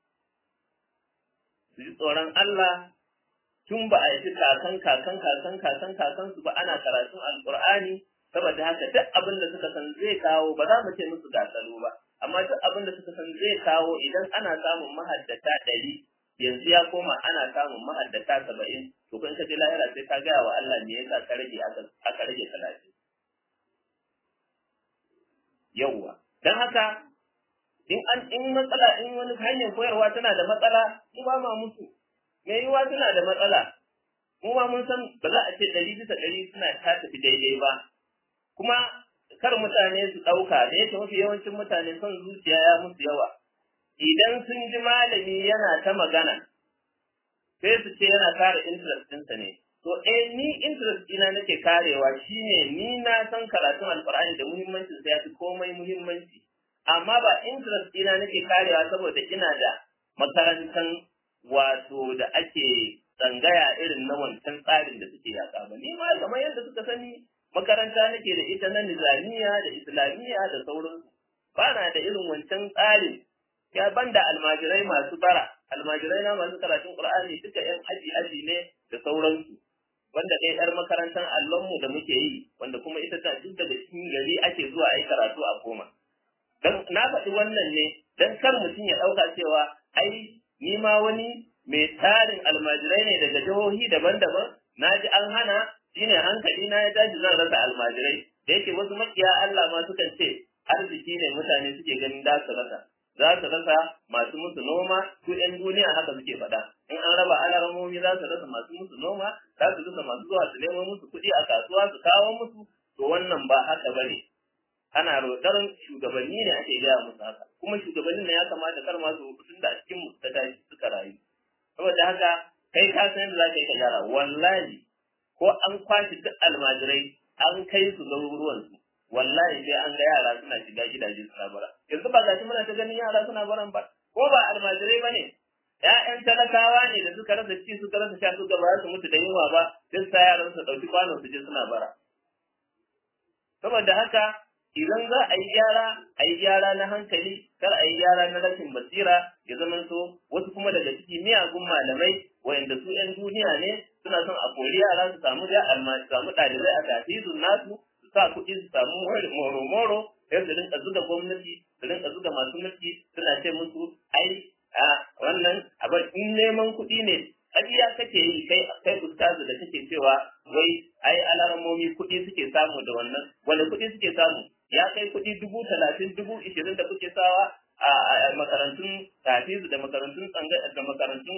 Speaker 1: su ji tsoron Allah tun ba a yi kakan kakan kakan kakan kakan su ba ana karatun alqur'ani saboda haka duk abin da suka san zai kawo ba za mu ce musu gasalo ba amma duk abin da suka san zai kawo idan ana samun mahaddata ɗari yanzu ya koma ana samun mahaddata saba'in to kun ka je lahira sai ka gaya wa Allah me yasa ka rage aka rage talatin yawwa dan haka in an in matsala in wani hanyar koyarwa tana da matsala mu ba ma musu me yiwa tana da matsala mu ma mun san ba za a ce ɗari bisa ɗari suna ta tafi daidai ba kuma kar mutane su ɗauka da yake mafi yawancin mutane son zuciya ya musu yawa idan sun ji malami yana ta magana sai su ce yana kare interest ɗinsa ne to eh ni interest ɗina nake karewa shine ni na san karatun alƙur'ani da muhimmancin sa yafi komai muhimmanci amma ba interest ɗina nake karewa saboda ina da makarantan wato da ake tsangaya irin na wancan tsarin da suke yaƙa ba ni ma kamar yadda suka sani makaranta nake da ita na nizamiya da islamiyya da sauransu ba na da irin wancan tsarin ya banda almajirai masu bara almajirai na masu karatun qur'ani duka yan aji aji ne da sauransu wanda ɗaya yar makarantar allonmu da muke yi wanda kuma ita ta duk daga cikin gari ake zuwa a yi karatu a koma dan na faɗi wannan ne dan kar mutum ya ɗauka cewa ai ni ma wani mai tarin almajirai ne daga jihohi daban-daban na ji an hana shine hankali na ya tashi zan rasa almajirai da yake wasu makiya Allah ma sukan ce arziki ne mutane suke ganin da su rasa za su rasa masu musu noma su ƴan duniya haka suke faɗa in an raba alarmomi za su rasa masu musu noma za su rasa masu zuwa su nemo musu kuɗi a kasuwa su kawo musu to wannan ba haka bane ana roƙar shugabanni ne ake gaya musu haka kuma shugabannin ne ya kamata kar ma su tun da a cikin mu ta tashi suka rayu saboda haka kai ka san yadda za ka yi ka gyara wallahi ko an kwashe duk almajirai an kai su garuruwansu wallahi sai an ga yara suna shiga gidaje suna bara yanzu ba gashi muna ta ganin yara suna baran ba ko ba almajirai ba ne ƴaƴan talakawa ne da suka rasa ci suka rasa sha suka ba su mutu da yunwa ba sai sa yaran su ɗauki kwano su je suna bara saboda haka idan za a yi gyara a yi gyara na hankali kar a yi gyara na rashin basira ya zama so wasu kuma daga ciki miyagun malamai wayanda su 'yan duniya ne suna son a kori yara su samu da alma samu ɗalibai a tafizun nasu su sa kuɗi su samu moro-moro sai su rinka zuga gwamnati su rinka zuga masu mulki suna ce musu ai a wannan abin in neman kuɗi ne ƙarya kake yi kai kai ustazu da kake cewa wai ai alarmomi kuɗi suke samu da wannan wani kuɗi suke samu ya kai kuɗi dubu talatin dubu ishirin da kuke sawa a makarantun tafizu da makarantun tsanga da makarantun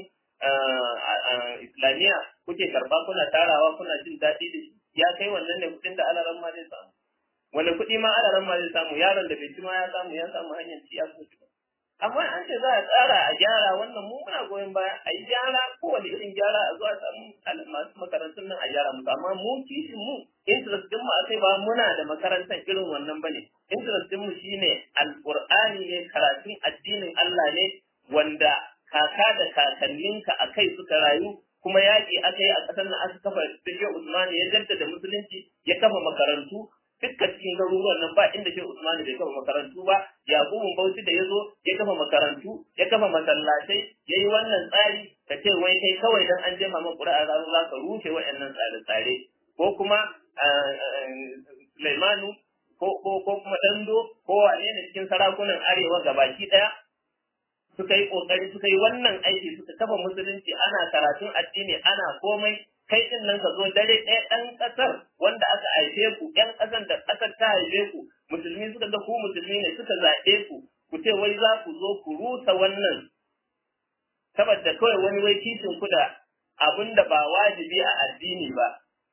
Speaker 1: islamiyya kuke karba kuna tarawa kuna jin daɗi da shi ya kai wannan ne kuɗin da alaran ma zai samu wani kuɗi ma alaran ma zai samu yaron da bai ci ma ya samu ya samu hanyar ci ya kuma amma an ce za a tsara a gyara wannan mu muna goyon baya a yi gyara kowane irin gyara a zuwa samu masu makarantun nan a gyara musu amma mu kishin mu interest din mu akai ba muna da makarantar irin wannan bane interest din mu shine alqur'ani ne karatun addinin Allah ne wanda kaka da kakanninka akai suka rayu kuma yaƙi aka yi a ƙasar nan aka kafa Shehu Usman ya jaddada musulunci ya kafa makarantu dukkan cikin garuruwan nan ba inda Shehu Usman bai kafa makarantu ba Yakubu Bauchi da yazo ya kafa makarantu ya kafa masallatai yayi wannan tsari ka ce wai kai kawai dan an jefa maka Qur'ani za za ka rushe waɗannan tsare-tsare ko kuma Sulaimanu ko ko ko kuma Dando ko wane ne cikin sarakunan arewa gabaki daya suka yi kokari suka yi wannan aiki suka kafa musulunci ana karatun addini ana komai kai din nan ka zo dare ɗaya ɗan ƙasar wanda aka haife ku ƴan ƙasar da ƙasar ta haife ku musulmi suka ga ku musulmi ne suka zaɓe ku ku ce wai za ku zo ku rusa wannan saboda kawai wani wai kishin ku da abin da ba wajibi a addini ba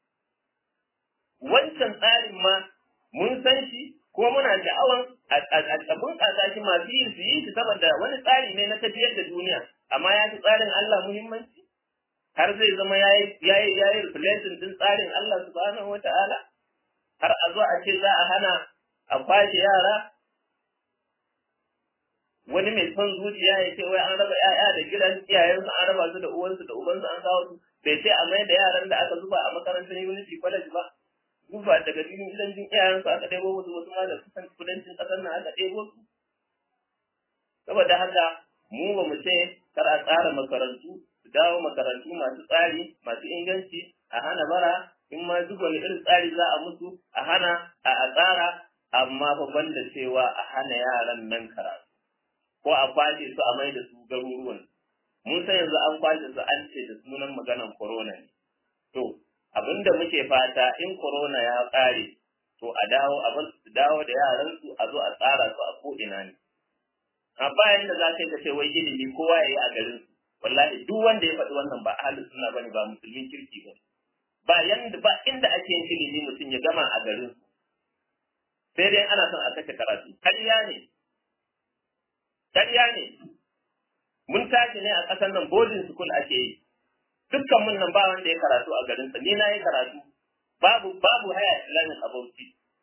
Speaker 1: wancan tsarin ma mun san shi ko muna sha'awan a bunƙasa shi masu yin su yi shi saboda wani tsari ne na tafiyar da duniya amma ya fi tsarin Allah muhimmanci har zai zama ya yi ya yi replacing din tsarin Allah subhanahu wata'ala har a zo a ce za a hana a kwashe yara wani mai son zuciya ya ce wai an raba ƴaƴa da gidan iyayensu an raba su da uwansu da ubansu an kawo su bai ce a mai da yaran da aka zuba a makarantar unity college ba zuba daga cikin gidan jin iyayensu aka ɗebo musu wasu ma da kusan kudancin ƙasar nan aka ɗebo su saboda haka mu ba mu ce kar a tsara makarantu su dawo makarantu masu tsari masu inganci a hana bara in ma duk wani irin tsari za a musu a hana a tsara amma fa banda cewa a hana yaran nan karatu ko a kwashe su a mai da su garuruwan mun san yanzu an kwashe su an ce da sunan maganan corona ne to abinda muke fata in corona ya ƙare to a dawo a bar su dawo da yaran su a zo a tsara su a ko ina ne a bayan da za ka yi ka ce wai ilimi kowa ya yi a garin su wallahi duk wanda ya faɗi wannan ba ahlus sunna bane ba musulmin kirki ba ba yanda ba inda ake yin ilimi mutum ya gama a garin su sai dai ana son a kashe karatu ƙarya ne ƙarya ne mun tashi ne a ƙasar nan boarding school ake yi dukkan mun nan ba wanda ya karatu a garinsa ni na yi karatu babu babu haya islamic a bauchi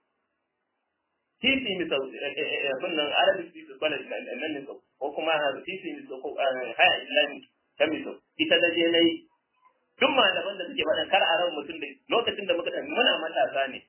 Speaker 1: titi misau abin nan arabic titi college nan misau ko kuma titi misau ko haya islamic ta misau ita da je na yi duk malaman da suke faɗa kar a ran mutum da lokacin da muka tafi muna matasa ne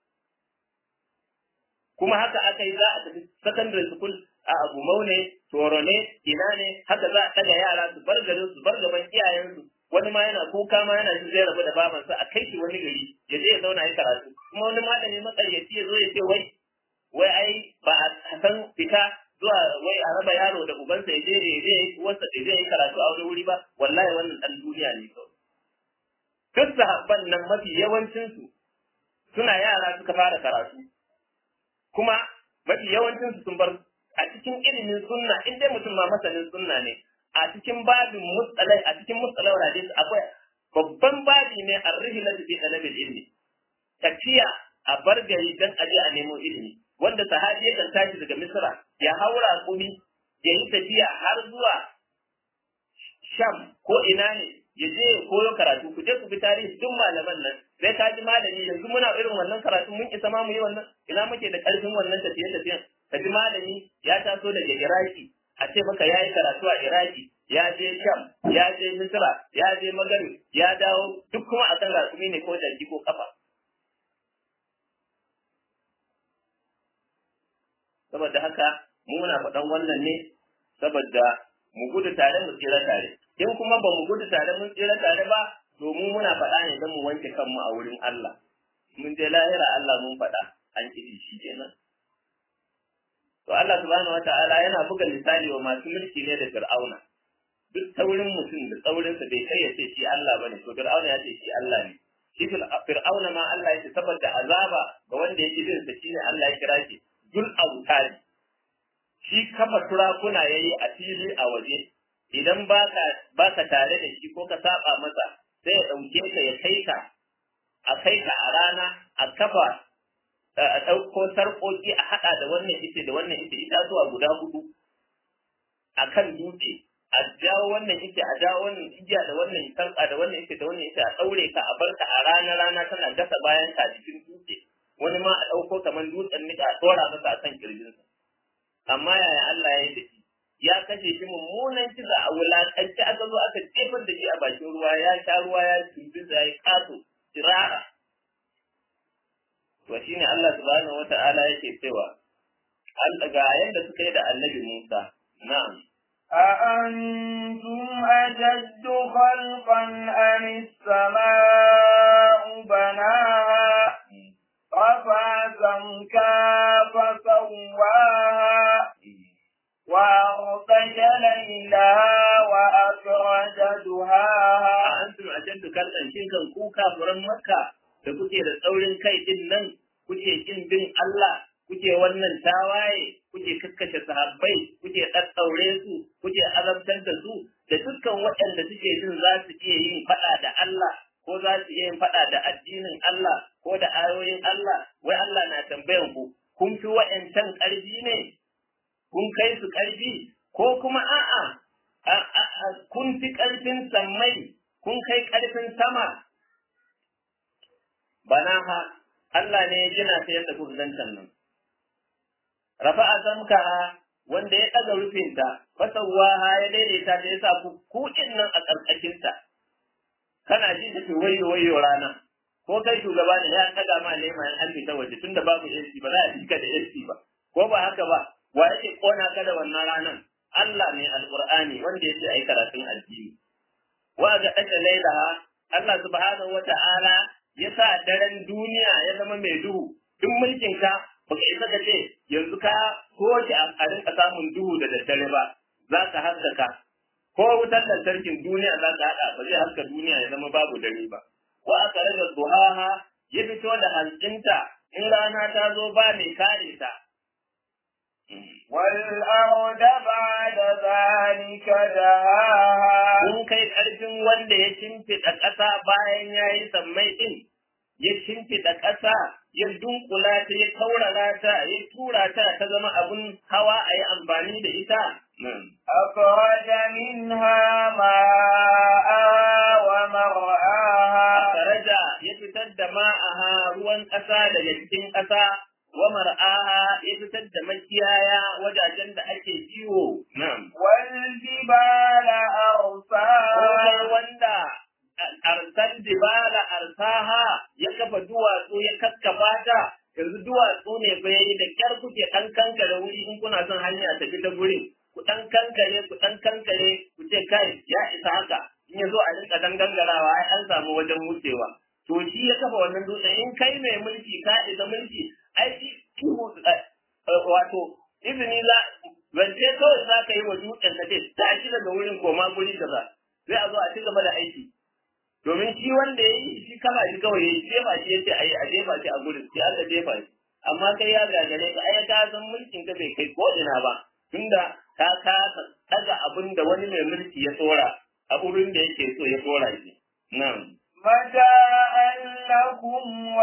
Speaker 1: kuma haka aka yi za a tafi secondary school a abu maune toro ne ina ne haka za a ɗaga yara su bar garin su bar gaban iyayensu wani ma yana kuka ma yana jin zai rabu da babansa a kai shi wani gari ya je ya zauna ya karatu kuma wani malami makaryaci ya zo ya ce wai wai ai ba a san fita zuwa wai a raba yaro da ubansa ya je ya je uwarsa ya je ya karatu a wani wuri ba wallahi wannan dan duniya ne kawai duk sahabban nan mafi yawancinsu suna yara suka fara karatu kuma mafi yawancinsu sun bar a cikin ilimin sunna in dai mutum ma masanin sunna ne a cikin babin mustalai a cikin mustalai hadis akwai babban babi ne ar-rihlatu fi talabil ilmi tafiya a bar gari dan aje a nemo ilimi wanda sahabi ya kan tashi daga misra ya haura kumi ya yi tafiya har zuwa sham ko ina ne ya je ya koyo karatu ku je ku bi tarihi duk malaman nan sai ka ji malami yanzu muna irin wannan karatu mun isa ma mu yi wannan ina muke da karfin wannan tafiye tafiyen ka ji malami ya taso daga iraki a ce maka ya yi karatu a iraki ya je sham ya je misra ya je magari ya dawo duk kuma a kan rasumi ne ko jaki ko kafa saboda haka mu muna faɗan wannan ne saboda mu gudu tare mu tsira tare in kuma ba mu gudu tare mun tsira tare ba to mu muna faɗa ne don mu wanke kanmu a wurin Allah mun je lahira Allah mun faɗa an kiɗi shi kenan to Allah subhanahu wata'ala yana buga misali wa masu mulki ne da Fir'auna duk taurin mutum da tsaurinsa bai kai ya ce shi Allah bane to Fir'auna ya ce shi Allah ne shi Fir'auna ma Allah ya ce saboda azaba ga wanda yake jin sa shine Allah ya kira shi dul autari shi kafa turakuna yayi a fili a waje idan baka baka tare da shi ko ka saba masa sai ya dauke ka ya kai ka a kai ka a rana a kafa a ɗauko sarƙoƙi a haɗa da wannan ita da wannan ita itatuwa guda hudu a kan dutse a jawo wannan ita a jawo wannan igiya da wannan sarƙa da wannan ita da wannan ita a ɗaure ka a barka a rana rana tana gasa bayan ka cikin dutse wani ma a ɗauko kamar dutsen nika a ɗora masa a kan kirjinsa amma yaya Allah ya yi da shi ya kashe shi mummunan kisa a wulaƙanci aka zo aka jefar da shi a bakin ruwa ya sha ruwa ya cubi ya yi ƙato kirara to shine Allah subhanahu wata'ala yake cewa an daga yanda suka yi da Annabi Musa na'am
Speaker 2: أأنتم أجد خلقا أم السماء بناها رفع سمكا فسواها وأغطش ليلها وأخرج دهاها
Speaker 1: أأنتم أجد خلقا shin kan ku kafiran Makka da kuke da tsaurin kai din nan kuke kin bin Allah kuke wannan tawaye kuke kakkashe sahabbai kuke ɗaɗɗaure su kuke azabtar da su da dukkan waɗanda suke jin za su iya yin faɗa da Allah ko za su iya yin faɗa da addinin Allah ko da ayoyin Allah wai Allah na tambayan ku kun fi waɗancan ƙarfi ne kun kai su ƙarfi ko kuma a'a kun fi ƙarfin sammai kun kai ƙarfin sama banaha Allah ne ya gina ta yadda kuka zancan nan rafa'a zamka wanda ya ɗaga rufinta fasawaha ya daidaita ta yasa ku kuɗin nan a ƙarƙashinta kana ji ta ce wayo wayo rana ko kai shugaba ne ya ɗaga ma lema an fita waje tunda babu AC ba za a fika da AC ba ko ba haka ba wa yake kona ka da wannan ranan Allah ne alqur'ani wanda yake ai karatun addini wa ga ɗaga lailaha Allah subhanahu wata'ala ya sa daren duniya ya zama mai duhu duk mulkin ka baka isa ka ce yanzu ka soke a rinka samun duhu da daddare ba za ka haskaka ko wutar lantarkin duniya za ka haɗa ba zai haska duniya ya zama babu dare ba wa aka rage duhaha ya fito da hantsinta in rana ta zo ba mai kare ta
Speaker 2: والأرض بعد ذلك دهاها
Speaker 1: kun kai ƙarfin wanda ya shimfiɗa ƙasa bayan ya yi sammai ɗin ya shimfiɗa ƙasa ya dunkula ta ya taurara ta ya tura ta ta zama abun hawa a yi amfani da ita
Speaker 2: أخرج منها ماءها ومرعاها
Speaker 1: daraja ya fitar da ma'aha ruwan ƙasa daga cikin ƙasa wa mar'aha ya fitar da makiyaya wajajen da ake kiwo na'am
Speaker 2: والجبال
Speaker 1: Kuma
Speaker 2: أرساها
Speaker 1: wanda arsal jibala arsaha ya kafa duwatsu ya kakkafa ta yanzu duwatsu ne fa yayi da kyar kuke dan kankare wuri in kuna son hanya ta ta gurin ku dan kankare ku dan kankare ku ce kai ya isa haka in yazo a rinka dan gangarawa ai an samu wajen wucewa to shi ya kafa wannan dutsen in kai mai mulki ka isa mulki ai shi ihu wato izini za zance kawai za ka yi wa dutsen ka ce ta shi daga wurin koma guri kaza sai a zo a ci gaba da aiki domin shi wanda ya yi shi kama shi kawai ya yi jefa shi yace ayi a jefa shi a gurin sai aka jefa shi amma kai ya gagare ka ai ka san mulkin ka bai kai ko ina ba tunda ka kasa daga abin da wani mai mulki ya tsora a wurin da yake so ya tsora shi na'am
Speaker 2: متاعا لكم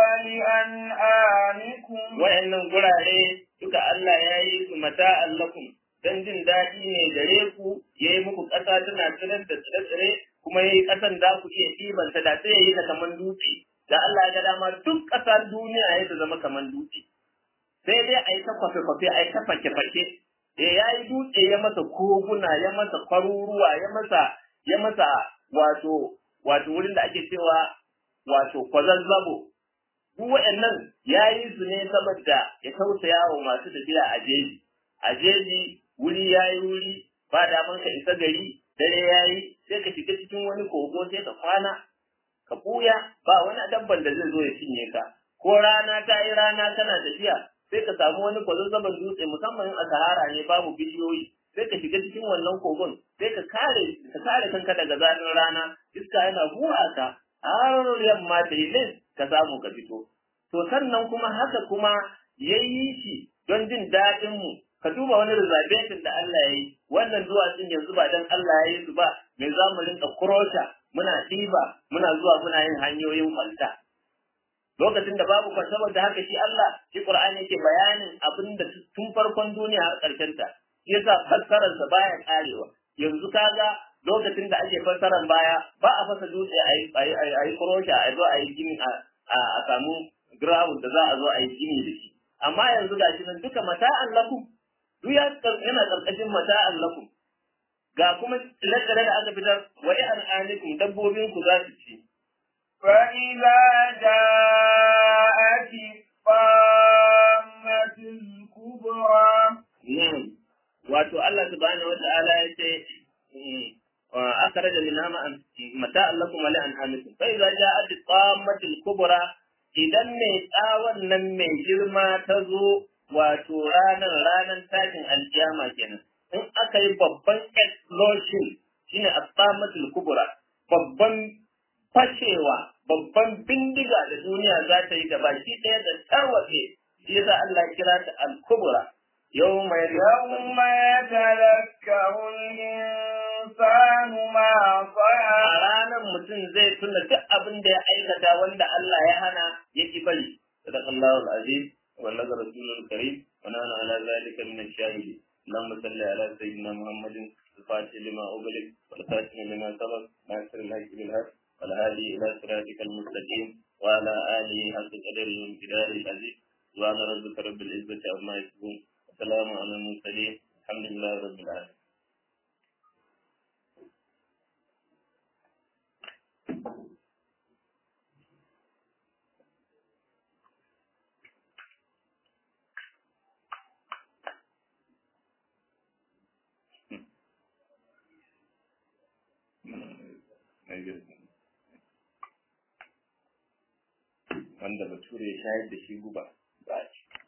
Speaker 2: ولأنعامكم
Speaker 1: wayannan gurare duka Allah ya yi su mata allakum dan jin daɗi ne gare ku ya yi muku ƙasa tana tsirar da tsire-tsire kuma ya yi ƙasan da ku iya ɗibanta da sai ya yi ta kaman dutse da Allah ya ga dama duk ƙasar duniya ya ta zama kaman dutse sai dai a yi ta kwafe-kwafe a yi ta fake-fake ya ya yi dutse ya masa koguna ya masa kwaruruwa ya masa ya masa wato wato wurin da ake cewa wato kwazazzabo duk waɗannan ya yi su ne saboda ya tausaya wa masu tafiya a jeji a jeji wuri ya yi wuri ba daman ka isa gari dare ya yi sai ka shiga cikin wani kogo sai ka kwana ka ɓuya ba wani dabban da zai zo ya cinye ka ko rana ta yi rana kana tafiya sai ka samu wani kwazazzaban dutse musamman a sahara ne babu bishiyoyi sai ka shiga cikin wannan kogon sai ka kare ka kare kanka daga zafin rana iska yana hura ka har yamma ta yi lis ka samu ka fito to sannan kuma haka kuma ya yi shi don jin daɗin mu ka duba wani reservation da Allah ya yi wannan duwatsun yanzu ba dan Allah ya yi su ba me za mu rinka kurota muna ɗiba muna zuwa muna yin hanyoyin kwalta lokacin da babu kwalta saboda haka shi Allah shi Qur'ani yake bayanin abin da tun farkon duniya har ƙarshen ta shi yasa fassarar sa baya karewa yanzu kaga lokacin da ake fassarar baya ba a fasa dutse a yi a yi kurosha a zo a yi gini a a samu ground da za a zo a yi gini da shi amma yanzu gashi nan duka mata'an lakum duk ya yana karkashin mata'an lakum ga kuma tsire-tsire da aka fitar wa an alikum dabbobin ku za su ci
Speaker 2: فإذا جاءت الطامة الكبرى
Speaker 1: Na'am. Wato Allah subhanahu wata'ala ya ce akhraja min hama mata'an lakum wa li'an'amikum. Fa idza ja'at at-tammatul kubra idan mai tsawon nan mai girma ta zo wato ranar ranar tashin alkiyama kenan. In aka yi babban explosion shine at-tammatul kubra babban fashewa babban bindiga da duniya za ta yi da baki ɗaya da tarwatse shi yasa Allah ya kira ta al-kubra يوم
Speaker 2: يوم يتذكر الإنسان ما
Speaker 1: a
Speaker 2: صنع
Speaker 1: ranar mutum zai tuna duk abin da ya aikata wanda Allah ya hana ya ki bari sadaqallahu al-aziz wa nazzara rasulul karim wa nana ala zalika min ash-shahidin اللهم صل على سيدنا محمد الفاتح لما أغلق والخاتم لما سبق ناصر الحق بالحق والهادي إلى صراطك المستقيم وعلى آله حق قدره وامتداره العزيز سبحان ربك رب العزة عما يصفون وسلام على المرسلين alhamdulillah rabbil alamin wanda bature ya shayar da shi guba